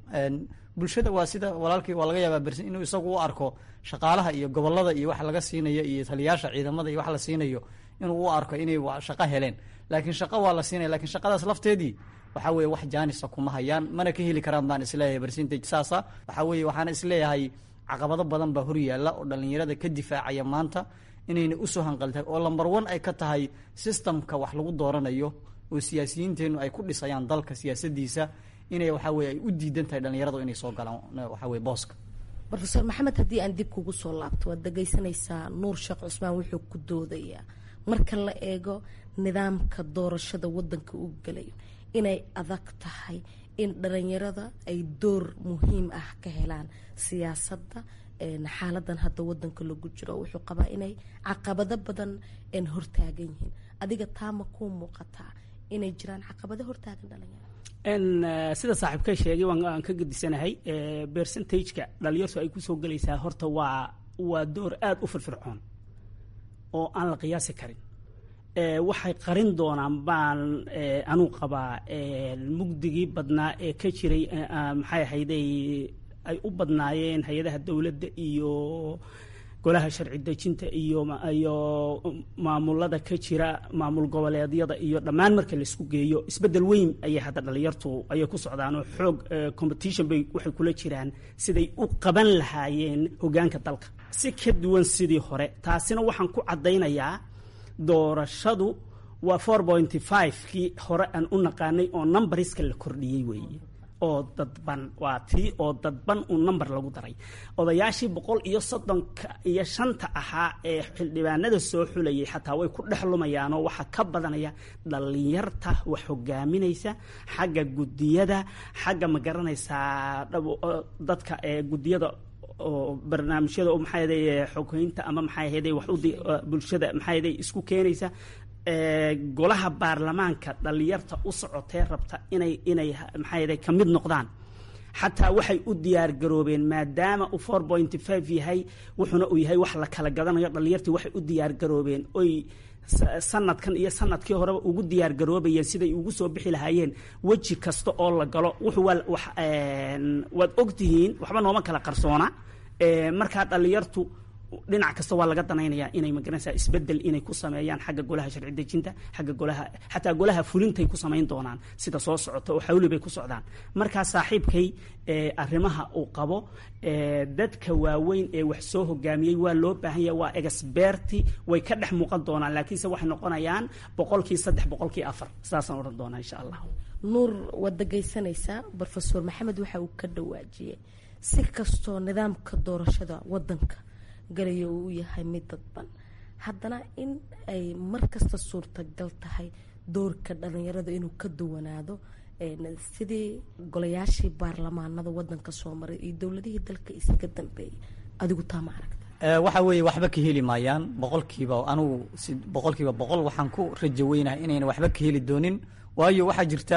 bulshada waa sida walaalkii waa laga yaabaa bersin inuu isagu u arko shaqaalaha iyo gobolada iyo wax laga siinayo iyo taliyaasha ciidamada iyo wax la siinayo inuu u arko inay shaqo heleen laakiin shaqo waa la siinaya lakiin shaqadaas lafteedii waxaa weye wax jaanisa kuma hayaan mana ka heli karaan baan isleeyahay percentage saasa waxaa weye waxaana isleeyahay caqabado badan baa hor yaalla oo dhalinyarada ka difaacaya maanta inayna usoo hanqaltahay oo lamber one ay ka tahay systemka wax lagu dooranayo oo siyaasiyiinteennu ay ku dhisayaan dalka siyaasadiisa inay waxaa weye ay u diidan tahay dhalinyaradu inay soo galaan waxaa weye booska rofeor maxamed haddii aan dib kugu soo laabto waad dhegaysanaysaa nuur sheekh cusmaan wuxuu ku doodayaa marka la eego nidaamka doorashada wadanka uu gelayo inay adag tahay in dhalinyarada ay door muhiim ah ka helaan siyaasadda xaaladan hadda wadanka lagu jiro wuxuu qabaa inay caqabado badan hortaagan yihiin adiga taama kuu muuqataa inay jiraan caqabado hortaagan dhalinyarada sida saaxiibka sheegay waan ka gedisanahay percentageka dhalinyartu ay kusoo gelaysaa horta waa waa door aada u firfircoon oo aan la qiyaasi karin waxay qarin doonaan baan anuu qabaa mugdigii badnaa ee ka jiray maxay ahayday ay u badnaayeen hay-adaha dowladda iyo golaha sharci dejinta iyo iyo maamulada ka jira maamul goboleedyada iyo dhammaan marka laisku geeyo isbedel weyn ayay hadda dhalinyartu ayay ku socdaan oo xoog competition bay waxay kula jiraan siday u qaban lahaayeen hogaanka dalka si ka duwan sidii hore taasina waxaan ku caddaynayaa doorashadu waa four pointy five kii hore aan u naqaanay oo numbariska la kordhiyey weeye oo dadban waa tii oo dadban uu number lagu daray odayaashii boqol iyo soddonka iyo shanta ahaa ee xildhibaanada soo xulayay xataa way ku dhex lumayaanoo waxaa ka badanaya dhalinyarta wax hogaaminaysa xagga gudiyada xagga ma garanaysaa dadka ee gudiyada oo barnaamijyada oo maxaa yaday xogeynta ama maxaa yaday wax u bulshada maxaa yaday isku keenaysa golaha baarlamaanka dhalinyarta u socotee rabta inay inay maxaa yaday ka mid noqdaan xataa waxay u diyaar garoobeen maadaama uu four point five yahay wuxuuna uu yahay wax la kala gadanayo dhalinyartii waxay u diyaar garoobeen oy sanadkan iyo sanadkii horeba ugu diyaar garoobayeen siday ugu soo bixi lahaayeen weji kasta oo la galo wuxuu waa wax waad ogtihiin waxba nooma kala qarsoona markaa dhalinyartu dhinac kasta waa laga danaynayaa inay magaranaysaa isbedel inay ku sameeyaan xagga golaha sharci dejinta xagga golaha xataa golaha fulintay ku samayn doonaan sida soo socota oo xawli bay ku socdaan markaa saaxiibkay arrimaha uu qabo dadka waaweyn ee wax soo hogaamiyey waa loo baahan yahay waa experti way ka dhex muuqan doonaan laakiinse waxay noqonayaan boqolkii saddex boqolkii afar saasaan odhan doonaa insha allah nuur waad dhegaysanaysaa rofeor maxamed waxa uu ka dhawaajiyey si kastoo nidaamka doorashada wadanka galayo uu yahay mid dadban haddana in ay mar kasta suurtagal tahay doorka dhalinyarada inuu ka duwanaado sidii golayaashii baarlamaanada wadanka soo maray iyo dowladihii dalka isaga dambeeyay adigu taa ma aragta waxa weeye waxba ka heli maayaan boqolkiiba anugu si boqolkiiba boqol waxaan ku rajo weynahay inayna waxba ka heli doonin waayo waxaa jirta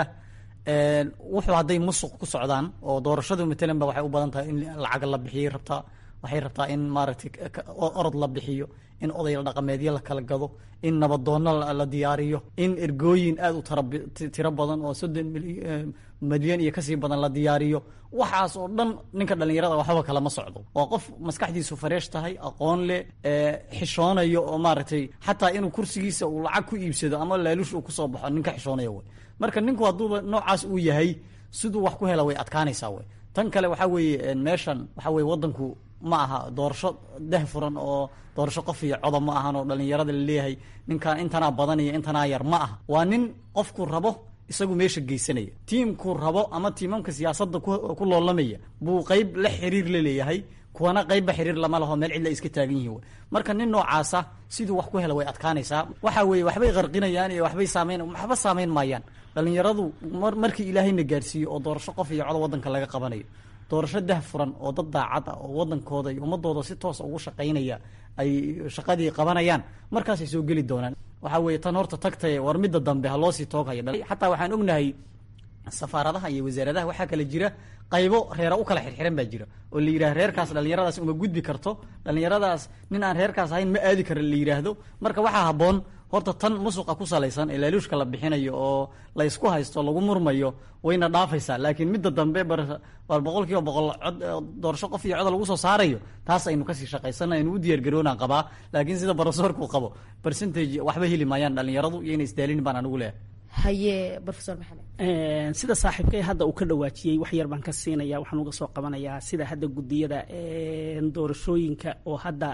wuxuu hadday musuq ku socdaan oo doorashadu matalan ba waxay u badan tahay in lacag la bixiyay rabtaa waxay rabtaa in maaragtay orod la bixiyo in oday dhaqameedyo la kala gado in nabadoonno la diyaariyo in ergooyin aada u tiro badan oo soddon milyan iyo kasii badan la diyaariyo waxaas oo dhan ninka dhallinyarada waxba kalama socdo waa qof maskaxdiisu fareesh tahay aqoon leh xishoonayo oo maaragtay xataa inuu kursigiisa uu lacag ku iibsado ama laaluush uu kusoo baxo ninka xishoonaya wey marka ninku hadduuba noocaas uu yahay siduu wax ku hela way adkaanaysaa wey tan kale waxaa weeye meeshan waxaa weye wadanku ma aha doorasho dah furan oo doorasho qof iyo codob ma ahan oo dhalinyarada laleeyahay ninkan intanaa badan iyo intanaa yar ma aha waa nin qofku rabo isagu meesha geysanaya tiimkuu rabo ama tiimamka siyaasadda ku loolamaya buu qeyb la xiriir la leeyahay kuwana qeybba xiriir lama laho meel cidla iska taagan yihiin marka nin noocaasa siduu wax ku hela way adkaanaysaa waxa weeye waxbay qarqinayaan iyo waxbay saameyn waxba saameyn maayaan dhalinyaradu markii ilaahayna gaarsiiyo oo doorasho qof iyo codo wadanka laga qabanayo doorasho dah furan oo dad daacad ah oo wadankooda iyo ummadooda si toosa ugu shaqaynaya ay shaqadii qabanayaan markaasay soo geli doonaan waxaa weeye tan horta tagtaye war midda dambe ha loosii tooghaya xataa waxaan ognahay safaaradaha iyo wasaaradaha waxaa kale jira qaybo reera u kala xirxiran baa jira oo la yidhaha reerkaas dhalinyaradaas uma gudbi karto dhalinyaradaas nin aan reerkaas ahayn ma aadi kara la yidhaahdo marka waxaa habboon horta tan musuqa ku salaysan ee laaluushka la bixinayo oo la ysku haysto lagu murmayo wayna dhaafaysaa laakiin midda dambe bar boqol kiiba boqol cod doorasho qof iyo coda lagu soo saarayo taas aynu kasii shaqaysana aynu u diyaar garoonaan qabaa laakiin sida barosorku qabo percentage waxba heli maayaan dhalinyaradu iyo inay isdaalin baan anigu leeyahay haye rofeor maxamed sida saaxiibkay hadda uu ka dhawaajiyey wax yar baan ka siinaya waxaan uga soo qabanayaa sida hadda gudiyada doorashooyinka oo hadda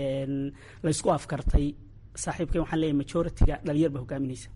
laysku afkartay saaxiibkay waxaan leeyahay majority-ga dhalinyar ba hogaaminaysa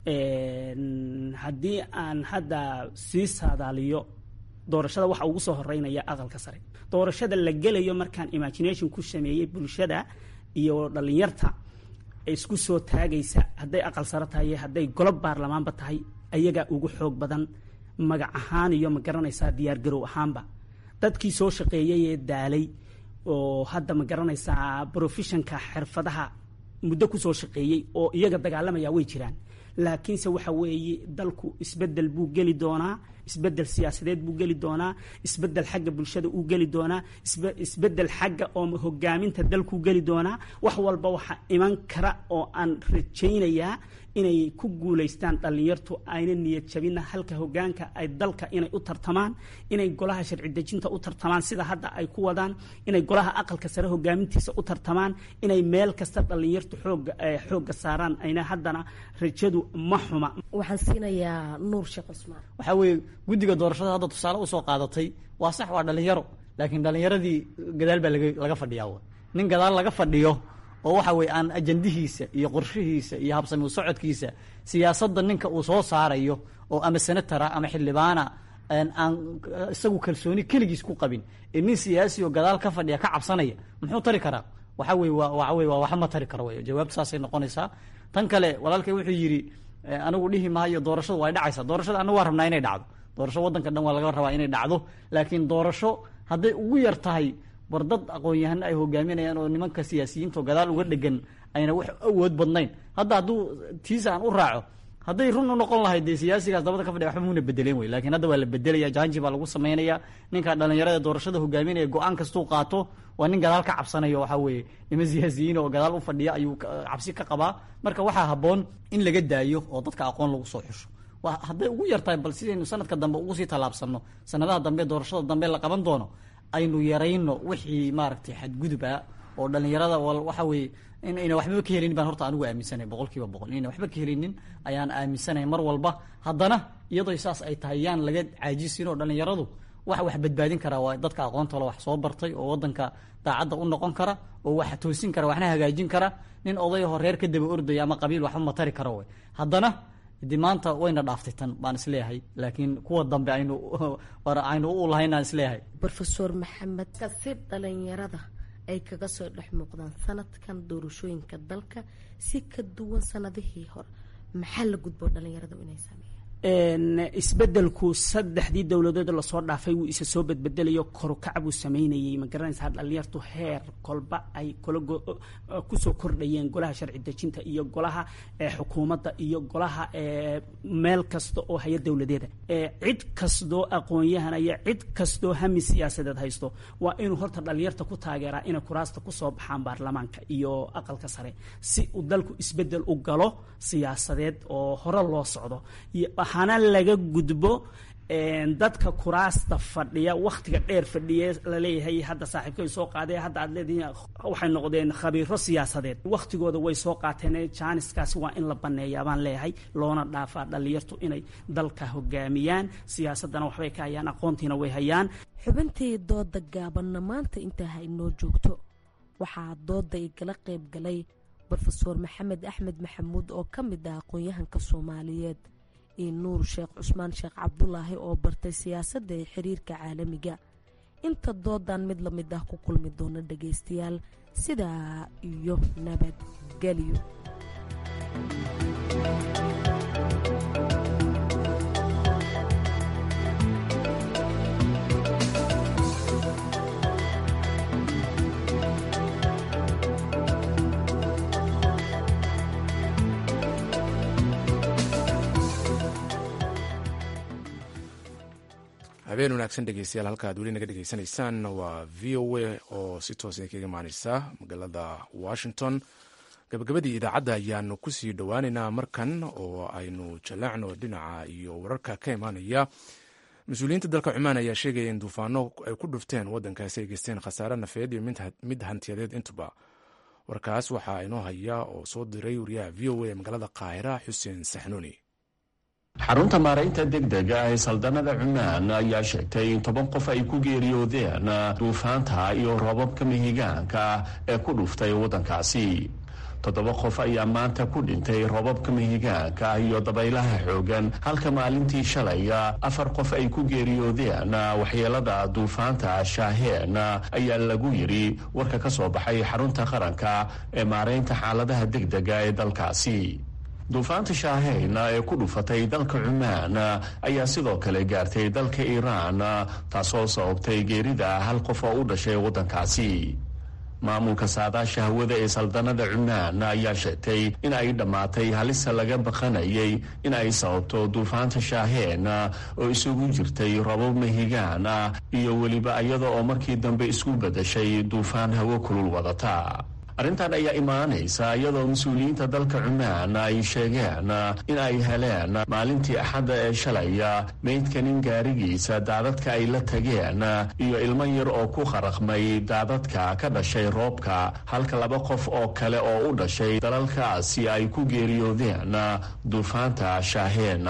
haddii aan hadda sii saadaaliyo doorashada waxa ugu soo horeynaya aqalka sare doorashada la gelayo markaan imagination ku sameeyey bulshada iyo dhalinyarta isku soo taagaysa hadday aqal sare tahay hadday golob baarlamaanba tahay ayagaa ugu xoog badan magac ahaan iyo ma garanaysaa diyaar garow ahaanba dadkii soo shaqeeyay ee daalay oo hadda ma garanaysaa professionka xirfadaha muddo kusoo shaqeeyey oo iyaga dagaalamaya way jiraan laakiinse waxa weeye dalku isbedel buu geli doonaa isbedel siyaasadeed buu geli doonaa isbedel xagga bulshada uu geli doonaa isbedel xagga oo hogaaminta dalkuu geli doonaa wax walba waxa iman kara oo aan rajaynayaa inay ku guulaystaan dhallinyartu ayna niyad jabina halka hogaanka ay dalka inay u tartamaan inay golaha sharci dejinta u tartamaan sida hadda ay ku wadaan inay golaha aqalka sare hogaamintiisa u tartamaan inay meel kasta dhallinyartu xooga xoogga saaraan ayna haddana rajadu ma xuma waxaan siinayaa nuur sheekh cusmaan waxaa weeye guddiga doorashada hadda tusaale usoo qaadatay waa sax waa dhalinyaro laakiin dhalinyaradii gadaal baa laga laga fadhiyaa nin gadaal laga fadhiyo oo waxa weye aan ajandihiisa iyo qorshihiisa iyo habsami u socodkiisa siyaasadda ninka uu soo saarayo oo ama senatara ama xildhibaana aan isagu kalsooni keligiis ku qabin ee nin siyaasi oo gadaal ka fadhiya ka cabsanaya muxuu tari karaa waxa weye waa waxa weye waa waxba ma tari karo wey jawaabtu saasay noqonaysaa tan kale walaalkay wuxuu yidhi anigu dhihi maayo doorashadu way dhacaysaa doorashada anagu waa rabnaa inay dhacdo doorasho waddanka dhan waa laga rabaa inay dhacdo laakiin doorasho hadday ugu yar tahay bar dad aqoon-yahano ay hogaaminayaan oo nimanka siyaasiyiinta oo gadaal uga dhegan ayna wax awood badnayn hadda hadduu tiisa aan u raaco hadday run u noqon lahayd dee siyaasigaas dabada ka fadhiya waxba muuna bedeleen wey lakiin hadda waa la bedelaya janji baa lagu sameynaya ninka dhalinyarada doorashada hogaaminaya go-aan kastuu qaato waa nin gadaal ka cabsanayo waxaa weeye niman siyaasiyiin oo gadaal u fadhiya ayuu cabsi ka qabaa marka waxaa habboon in laga daayo oo dadka aqoon lagu soo xusho hadday ugu yartahay bal sidaynu sanadka dambe ugu sii tallaabsano sanadaha dambe doorashada dambe la qaban doono aynu yarayno wixii maaragtay xadguduba oo dhalinyarada waxa weeye in ayna waxbaba ka helinin baan horta anigu aaminsanay boqol kiiba boqol inayna waxba ka helinin ayaan aaminsanay mar walba haddana iyadoo saas ay tahay yaan laga caajisin oo dhalinyaradu waxa wax badbaadin karaa waa dadka aqoontoola wax soo bartay oo wadanka daacadda u noqon kara oo wax toosin kara waxna hagaajin kara nin odayaho reer ka daba ordaya ama qabiil waxba matari kara wey haddana de maanta wayna dhaaftay tan baan isleeyahay laakiin kuwa dambe aynu aynu u lahaynaan isleeyahay rofeor maxamed si dhalinyarada ay kaga soo dhex muuqdaan sanadkan doorashooyinka dalka si ka duwan sanadihii hore maxaa la gudbo dhalinyaradu inay sameeyaan isbedelku saddexdii dowladood lasoo dhaafay wuu isa soo bedbedelayo korukac buu sameynayay ma garanaysaa dhalinyartu heer kolba ay kusoo kordhayeen golaha sharci dejinta iyo golaha xukuumadda iyo golaha meel kasta oo haya dowladeeda cid kastoo aqoon-yahan iyo cid kastoo hami siyaasadeed haysto waa inuu horta dhalinyarta ku taageeraa inay kuraasta kusoo baxaan baarlamaanka iyo aqalka sare si uu dalku isbedel u galo siyaasadeed oo hore loo socdo waxaana laga gudbo dadka kuraasta fadhiya waktiga dheer fadhiye laleeyahay hadda saaxiibkay soo qaadee hadda aad leedihiin waxay noqdeen khabiiro siyaasadeed waktigooda way soo qaateen jaaniskaasi waa in la baneeyaa baan leeyahay loona dhaafaa dhalinyartu inay dalka hogaamiyaan siyaasadana waxbay ka hayaan aqoontiina way hayaan xubintii dooda gaabanna maanta intaa ha inoo joogto waxaa dooda igala qayb galay rofeor maxamed axmed maxamuud oo ka mid ah aqoon-yahanka soomaaliyeed iyo nuur sheekh cusmaan sheekh cabdulaahi oo bartay siyaasadda ee xiriirka caalamiga inta doodan mid la mid ah ku kulmi doona dhagaystayaal sidaa iyo nabadgelyo habeen wanaagsan dhegeystayaal halka ad weli naga dhegeysanaysaan waa v o a oo si toosa kaga imaaneysa magaalada washington gabagabadii idaacadda ayaanu kusii dhowaaneynaa markan oo aynu jaleecno dhinaca iyo wararka ka imaanaya mas-uuliyiinta dalka cumaan ayaa sheegaya in duufaano ay ku dhufteen wadankaasi ay geysteen khasaare nafeed iyo mid hantiyadeed intuba warkaas waxaa inoo haya oo soo diray wariyaha v o a magaalada qaahira xuseen saxnuuni xarunta maaraynta degdega ee saldanada cumaan ayaa sheegtay in toban qof ay ku geeriyoodeen duufaanta iyo roobabka mihigaanka ee ku dhuftay waddankaasi toddoba qof ayaa maanta ku dhintay roobabka mihigaanka iyo dabaylaha xoogan halka maalintii shalay afar qof ay ku geeriyoodeen waxyeelada duufaanta shaaheen ayaa lagu yidhi warka ka soo baxay xarunta qaranka ee maaraynta xaaladaha degdega ee dalkaasi duufaanta shaaheyna ee ku dhufatay dalka cumaan ayaa sidoo kale gaartay dalka iiraan taasoo sababtay geerida hal qof oo u dhashay waddankaasi maamulka saadaasha hawada ee saldanada cumaan ayaa sheegtay in ay dhammaatay halista laga baqanayay in ay sababto duufaanta shaaheen oo isugu jirtay robab mahigaan iyo weliba iyada oo markii dambe isku beddeshay duufaan hawo kulul wadata arrintan ayaa imaanaysa iyadoo mas-uuliyiinta dalka cumaan ay sheegeen in ay heleen maalintii axadda ee shalaya meydka nin gaarigiisa daadadka ay la tageen iyo ilmo yar oo ku qaraqmay daadadka ka dhashay roobka halka laba qof oo kale oo u dhashay dalalkaasi ay ku geeriyoodeen duufaanta shaaheen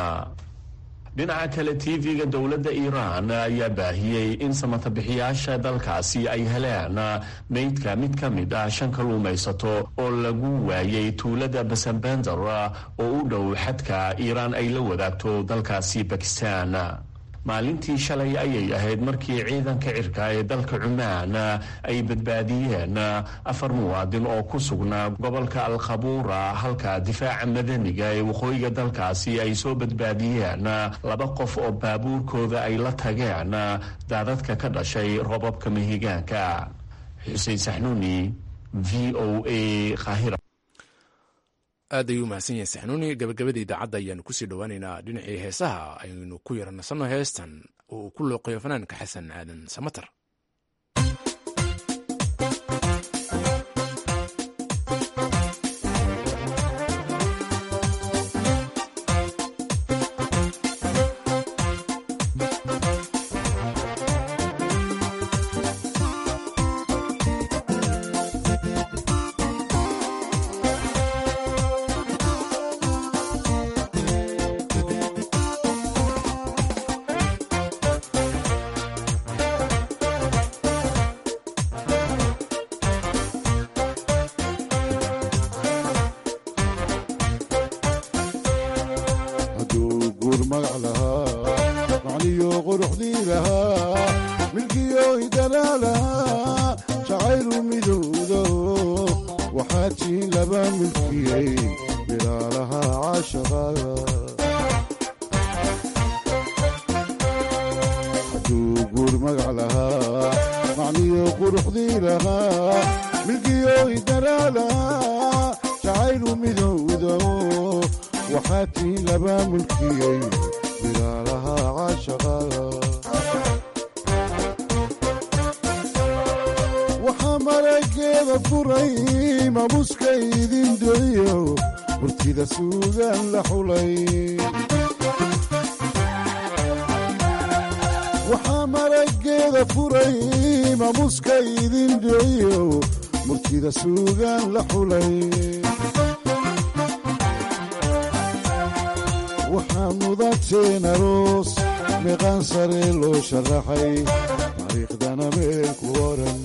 dhinaca kale tv-ga dowladda iiraan ayaa baahiyey in samatabixiyaasha dalkaasi ay heleen meydka mid ka mid ah shan kaluumaysato oo lagu waayay tuulada basambender oo u dhow xadka iiraan ay la wadaagto dalkaasi bakistan maalintii shalay ayay ahayd markii ciidanka cirka ee dalka cumaan ay badbaadiyeen afar muwaadin oo ku sugnaa gobolka alkhabuura halka difaaca madaniga ee waqooyiga dalkaasi ay soo badbaadiyeen laba qof oo baabuurkooda ay la tageen daadadka ka dhashay robabka mahigaanka xuseen saxnuuni v o a qaahira aad ayuu mahadsan yahay saxnuuni gabagabada idaacadda ayaanu kusii dhowaaneynaa dhinacii heesaha aynu ku yaranasanno heestan oo uu ku looqeeyo fanaanka xasan aadan samatar waxaa marageeda furay mamuska idin dhiciyo murtida suugaan la xulay waxaa mudateen aroos meeqaan sare loo sharaxay taariikhdana meel ku oran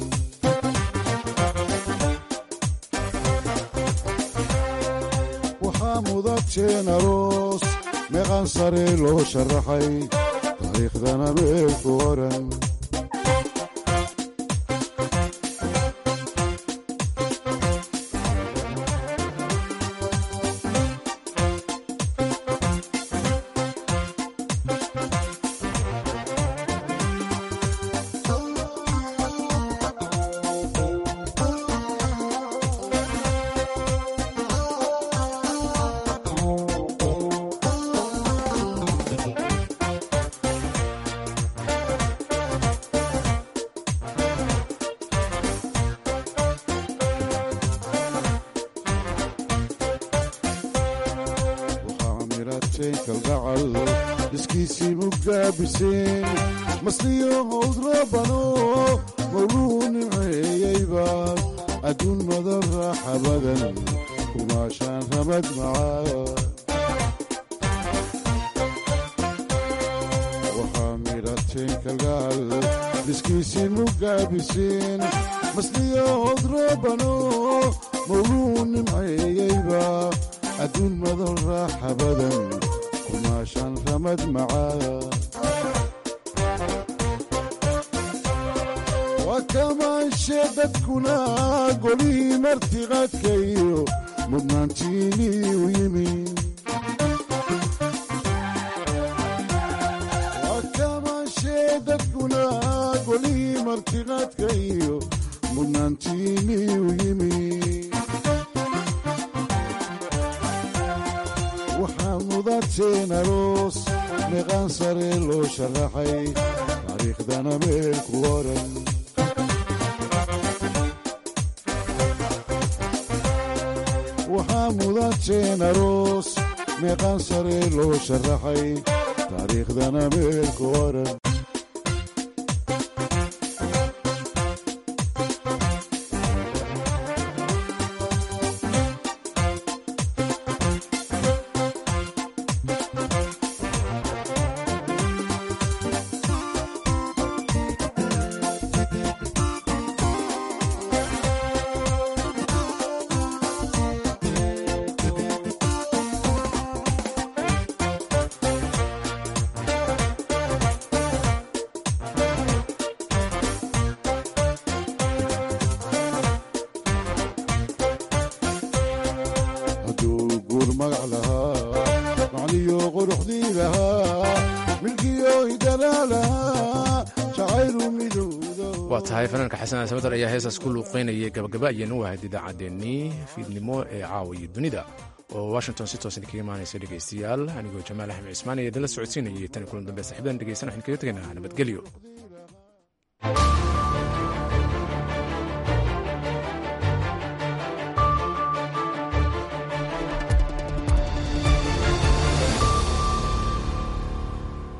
waxaa mudateen aroos meeqaan sare loo sharaxay taariikhdana meel ku oran iskiisii mugaabiseen masliyo howdrabano mawluu nimceeyeyba adduun madan raaxa badan kumaashaan ramad macaa waxaa midhateen kalgaal iskiisii mugaabiseen masliyo howdrabano mawluu nimceeyeyba adduun madan raaxa badan kumaashaan ramad macaa waa kamaanshe dadkuna golihii martiqaadkayo mudnaantiinii u yimi waa kamaanshe dadkuna golihii martiqaadkayo mudnaantiinii u yimi waxaa mudateen aroos meeqaan sare loo sharaxay taariikhdana meel ku oran waxaa mudateen aroos meeqaan sare loo sharaxay taariikhdana meel ku oran hadduu guur magac lahaa macniyo quruxdii lahaa milkiyo idalaa lahaa jacaylu midowda waa tahay fanaanka xasan samatar ayaa heesaas ku luuqeynayay gabagaba ayaanu wahayd idaacaddeenii fiidnimo ee caawiya dunida oo washington si toosan kaga imaanaysa dhegaystayaal anigoo jamaal axmed cismaan iyo idinla socodsiinayay tan kulan dambe saxiibadan dhegeysan waxaan kaga tegaynaa nabadgelyo